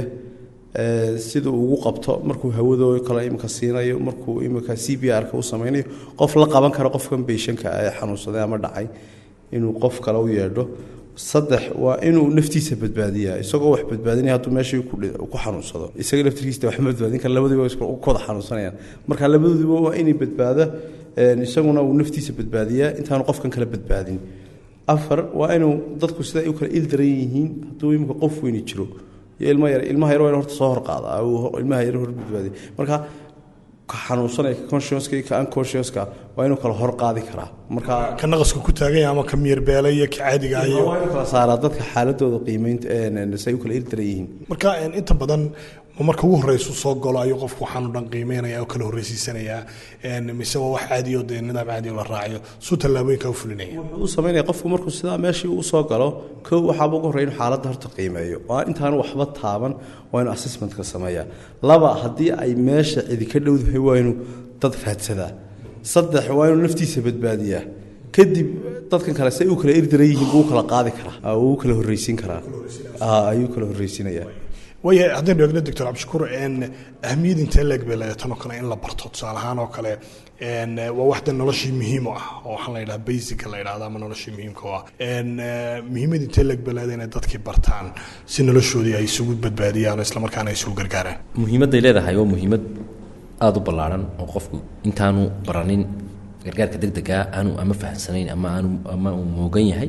U: sida uu ugu qabto markuu hawadoo kale imika siinayo markuu imika c b r-ka u sameynayo qof la qaban karo qofkan beyshanka ee xanuunsaday ama dhacay inuu qof kale u yeedho saddex waa inuu naftiisa badbaadiyaa isagoo wax badbaadinaya hadduu meeshii ku xanuunsado isaga laftirkiisa waxma badbaadin kara labadiiba ku wada xanuunsanayaan marka labadoodiba waa inay badbaada isaguna uu naftiisa badbaadiyaa intaanu qofkan kale badbaadin afar waa inuu dadku sida ay u kala ildaran yihiin hadduu imika qof weyni jiro iyo ilma yar ilmaha yar waa in horta soo hor qaadaa ilmaha yar hor badbaadiya marka ka xanuunsanaya ka consciouska iyo ka unconsciouska waa inuu kala hor qaadi karaa marka
S: ka naqaska ku taaganya ama ka miyirbeela iyo ka caadiga iyo
U: waa inuu kala saaraa dadka xaaladooda qiimeynta say u kala ildaran yihiin
S: marka inta badan ma marka ugu horeysu soo galo ayuu qofku waxaanu dhan qiimeynaya oo kala horreysiisanayaa mise waa wax caadiyo dee nidaam caadiyo la raacayo suu tallaabooyinka u fulinaya
U: wuxuu u sameynaya qofku markuu sidaa meeshii uu soo galo kow waxaaba ugu horreya inuu xaaladda horta qiimeeyo waa intaanu waxba taaban waa inuu assessmentka sameeyaa laba haddii ay meesha cidi ka dhowdahay waa inuu dad raadsadaa saddex waa inuu naftiisa badbaadiyaa kadib dadkan kale say u kala irdaran yihiin buu u kala qaadi karaa wuu u kala horreysiin karaa ayuu kala horreysiinayaa
S: waaya haddaynu eegno doctor cabdishakuur ahmiyad intee leeg bay leedahay tanoo kale in la barto tusaale ahaan oo kale waa waxda noloshii muhiim u ah oo waxaan la yidhaha basica la yidhahda ama noloshii muhiimka u ah muhiimad intee leeg bay leedahay inay dadkii bartaan si noloshoodii ay isugu badbaadiyaan oo islamarkaana ay isugu gargaaraan
T: muhiimadday leedahay waa muhiimad aada u ballaaran oo qofku intaanu baranin gargaarka degdega aanu ama fahamsanayn ama aanu ama uu moogan yahay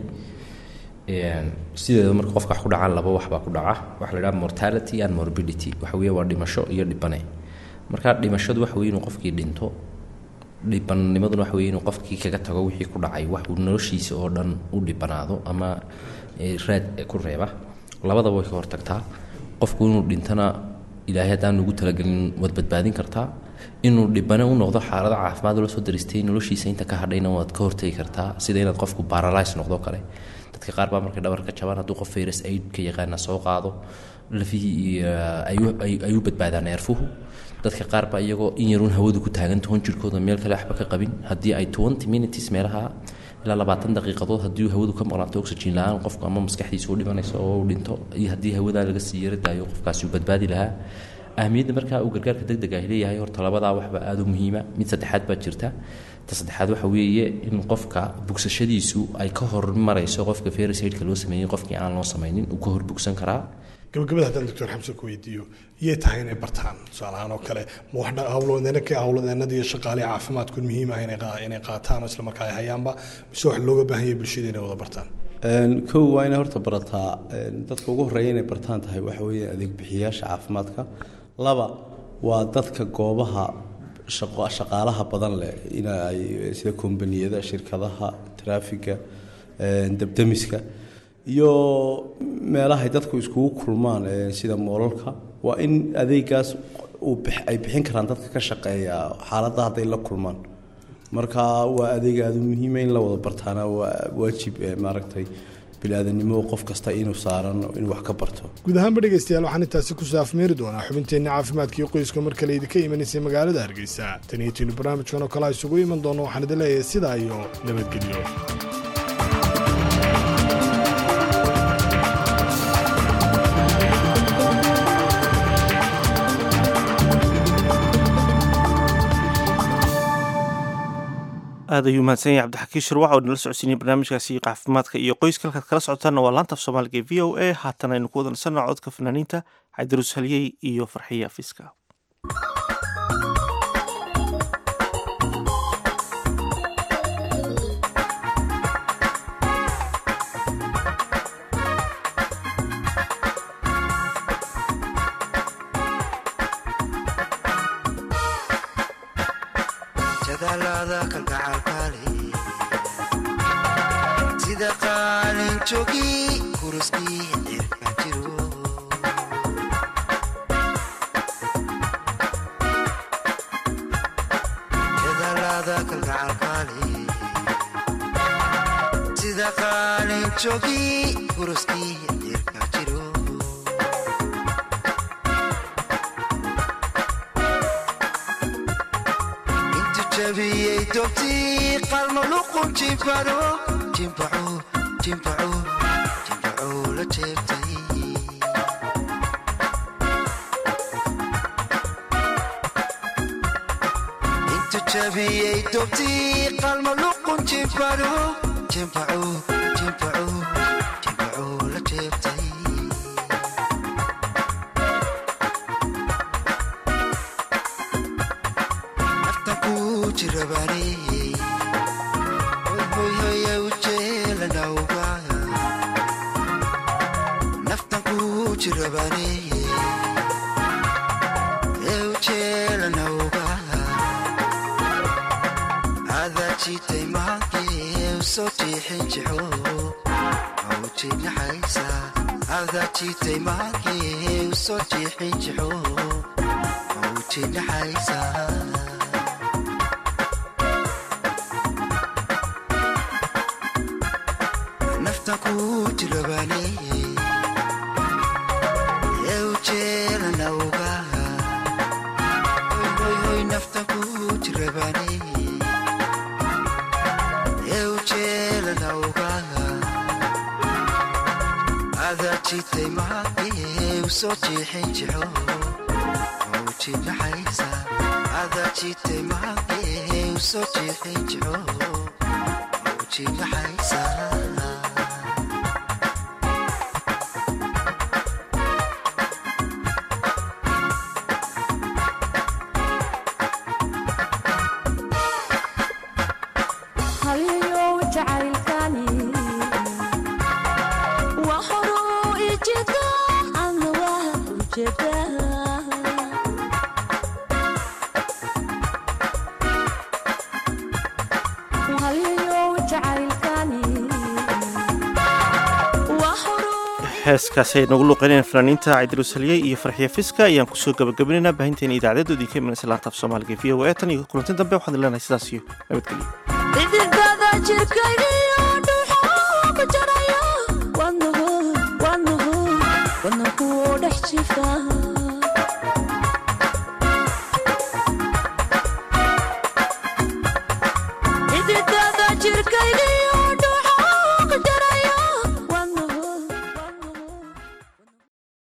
T: sideeda marka qofka wax ku dhacaan laba wax baa ku dhaca waxa la yidhaha mortality and morbidity waxa weeye waa dhimasho iyo dhibane marka dhimashadu waxa weye inuu qofkii dhinto dhibanimaduna waxa weye inuu qofkii kaga tago wixii ku dhacay wax uu noloshiisa oo dhan u dhibanaado ama raad ku reeba labadaba way ka hortagtaa qofku inuu dhintana ilaahay haddaan ugu talagelin waad badbaadin kartaa inuu dhibane u noqdo xaalado caafimaad la soo daristay noloshiisa inta ka hadhayna waad ka hortagi kartaa sida inaad qofku baralys noqdo kale dadka qaar baa markay dhabarka jabaan hadduu qof virus aid ka yaqaana soo qaado lafihii ay u badbaadaan neerfuhu dadka qaar baa iyagoo in yaruun hawadu ku taagan toban jirkooda meel kale waxba ka qabin haddii ay twenty minutes meelaha ilaa labaatan daqiiqadood haddii hawadu ka maqnaato oxygen la-aan qofku ama maskaxdiisa u dhimanayso oo u dhinto iyo haddii hawadaa laga sii yara daayo qofkaasi uu badbaadi lahaa ahmiyadda markaa uu gargaarka deg deg ah leeyahay horta labadaa waxba aada u muhiima mid saddexaad baa jirta ta saddexaad waxa weeye in qofka bugsashadiisu ay ka hormarayso qofka ferisaidka loo sameeyey qofkii aan loo samaynin uu ka hor bugsan karaa
S: gabagabada haddaan doctor xamsan ku weydiiyo iyay tahay inay bartaan tusaalahaan oo kale ma wax hawlwadeenaka hawlwadeenada iyo shaqaalihi caafimaadku muhiim ah inay qaa- inay qaataan oo islamarkaa ay hayaanba mise wax looga baahan yahay bulshada inay wada bartaan
U: kow waa inay horta barataa dadka ugu horreeya inay bartaan tahay waxa weeye adeeg bixiyayaasha caafimaadka laba waa dadka goobaha shaqo shaqaalaha badan leh in ay sida kombaniyada shirkadaha traafiga dabdamiska iyo meelahay dadku iskugu kulmaan eh, sida moolalka waa in adeegaas uu bix- ay bixin karaan dadka ka shaqeeya xaaladda hadday la kulmaan marka waa adeeg aada u muhiima in la wada bartaana waa waajib eh, maaragtay biniaadanimo qof kasta inuu saaran inuu wax ka barto
S: guud ahaanba dhegaystayaal waxaan intaasi ku saafmeeri doonaa xubinteenna caafimaadka iyo qoyska mar kale idinka imanaysay magaalada hargeysa tan iyo tiinu barnaamijkan oo kale isugu iman doono waxaan idin leeyahay sidaa iyo nabadgelyo
B: aad ayuu mahadsan yahay cabdixakiin shirwac oo nala socodsiinay barnaamijkaasi caafimaadka iyo qoyska halkaad kala socotaanna waa laanta af soomaaliga ee v o a haatan aynu ku wada nasanaa codka fanaaniinta cabdirus halyey iyo farxiya fiska
O: jadaalada kalgacalkaale sida qaalin joogi kuruskii cirka jiro jadaalada kalgacalkaale sida qaalin joogi kuruskii cirka jiro intu jabiyey dobtii qalmo luqun jimbaro jimbaco jimbaco jimbaco la jeebtay intu jabiyey dobtii qalmo luqun jimbaro jimbaco jimbaco jimbaco la jeebtay naftan ku jirabaaney hoyhoya ujeelanawga naftan ku jirabaaney ee ujeelanawga adaa jiitay maankee usoo jiixin jixo awjinaxaysa adaa jiitay maankee usoo jiixin jixo awjinaxaysa naftan ku jirabaaney ee ujeelanawga hoyhoy naftan ku jirabaaney ee ujeelanawga adaa jiitay maakee usoo jiixin jixo awjinaxaysa adaa jiitay maakee usoo jiixin jixo awjinaxaysa
F: haliyo jacaylkani waa horuu ijeeda ana waa ujeeda haliyo jacaylkani waa horuu
B: heeskaasi ay nagu luuqeynayaan fanaaniinta cabdirus halyey iyo farxiya fiska ayaan kusoo gabagabaynaynaa baahinteena idaacadeedoodii ka imanaysa laanta af soomaaliga v o a tan iyo kulanti dambe waxaan leenahay sidaas iyo nabadgelyo
F: xididada jirkaygiyo dhuuxa ku jaraya wadnaho wadnaho wadnahu dhex jiifta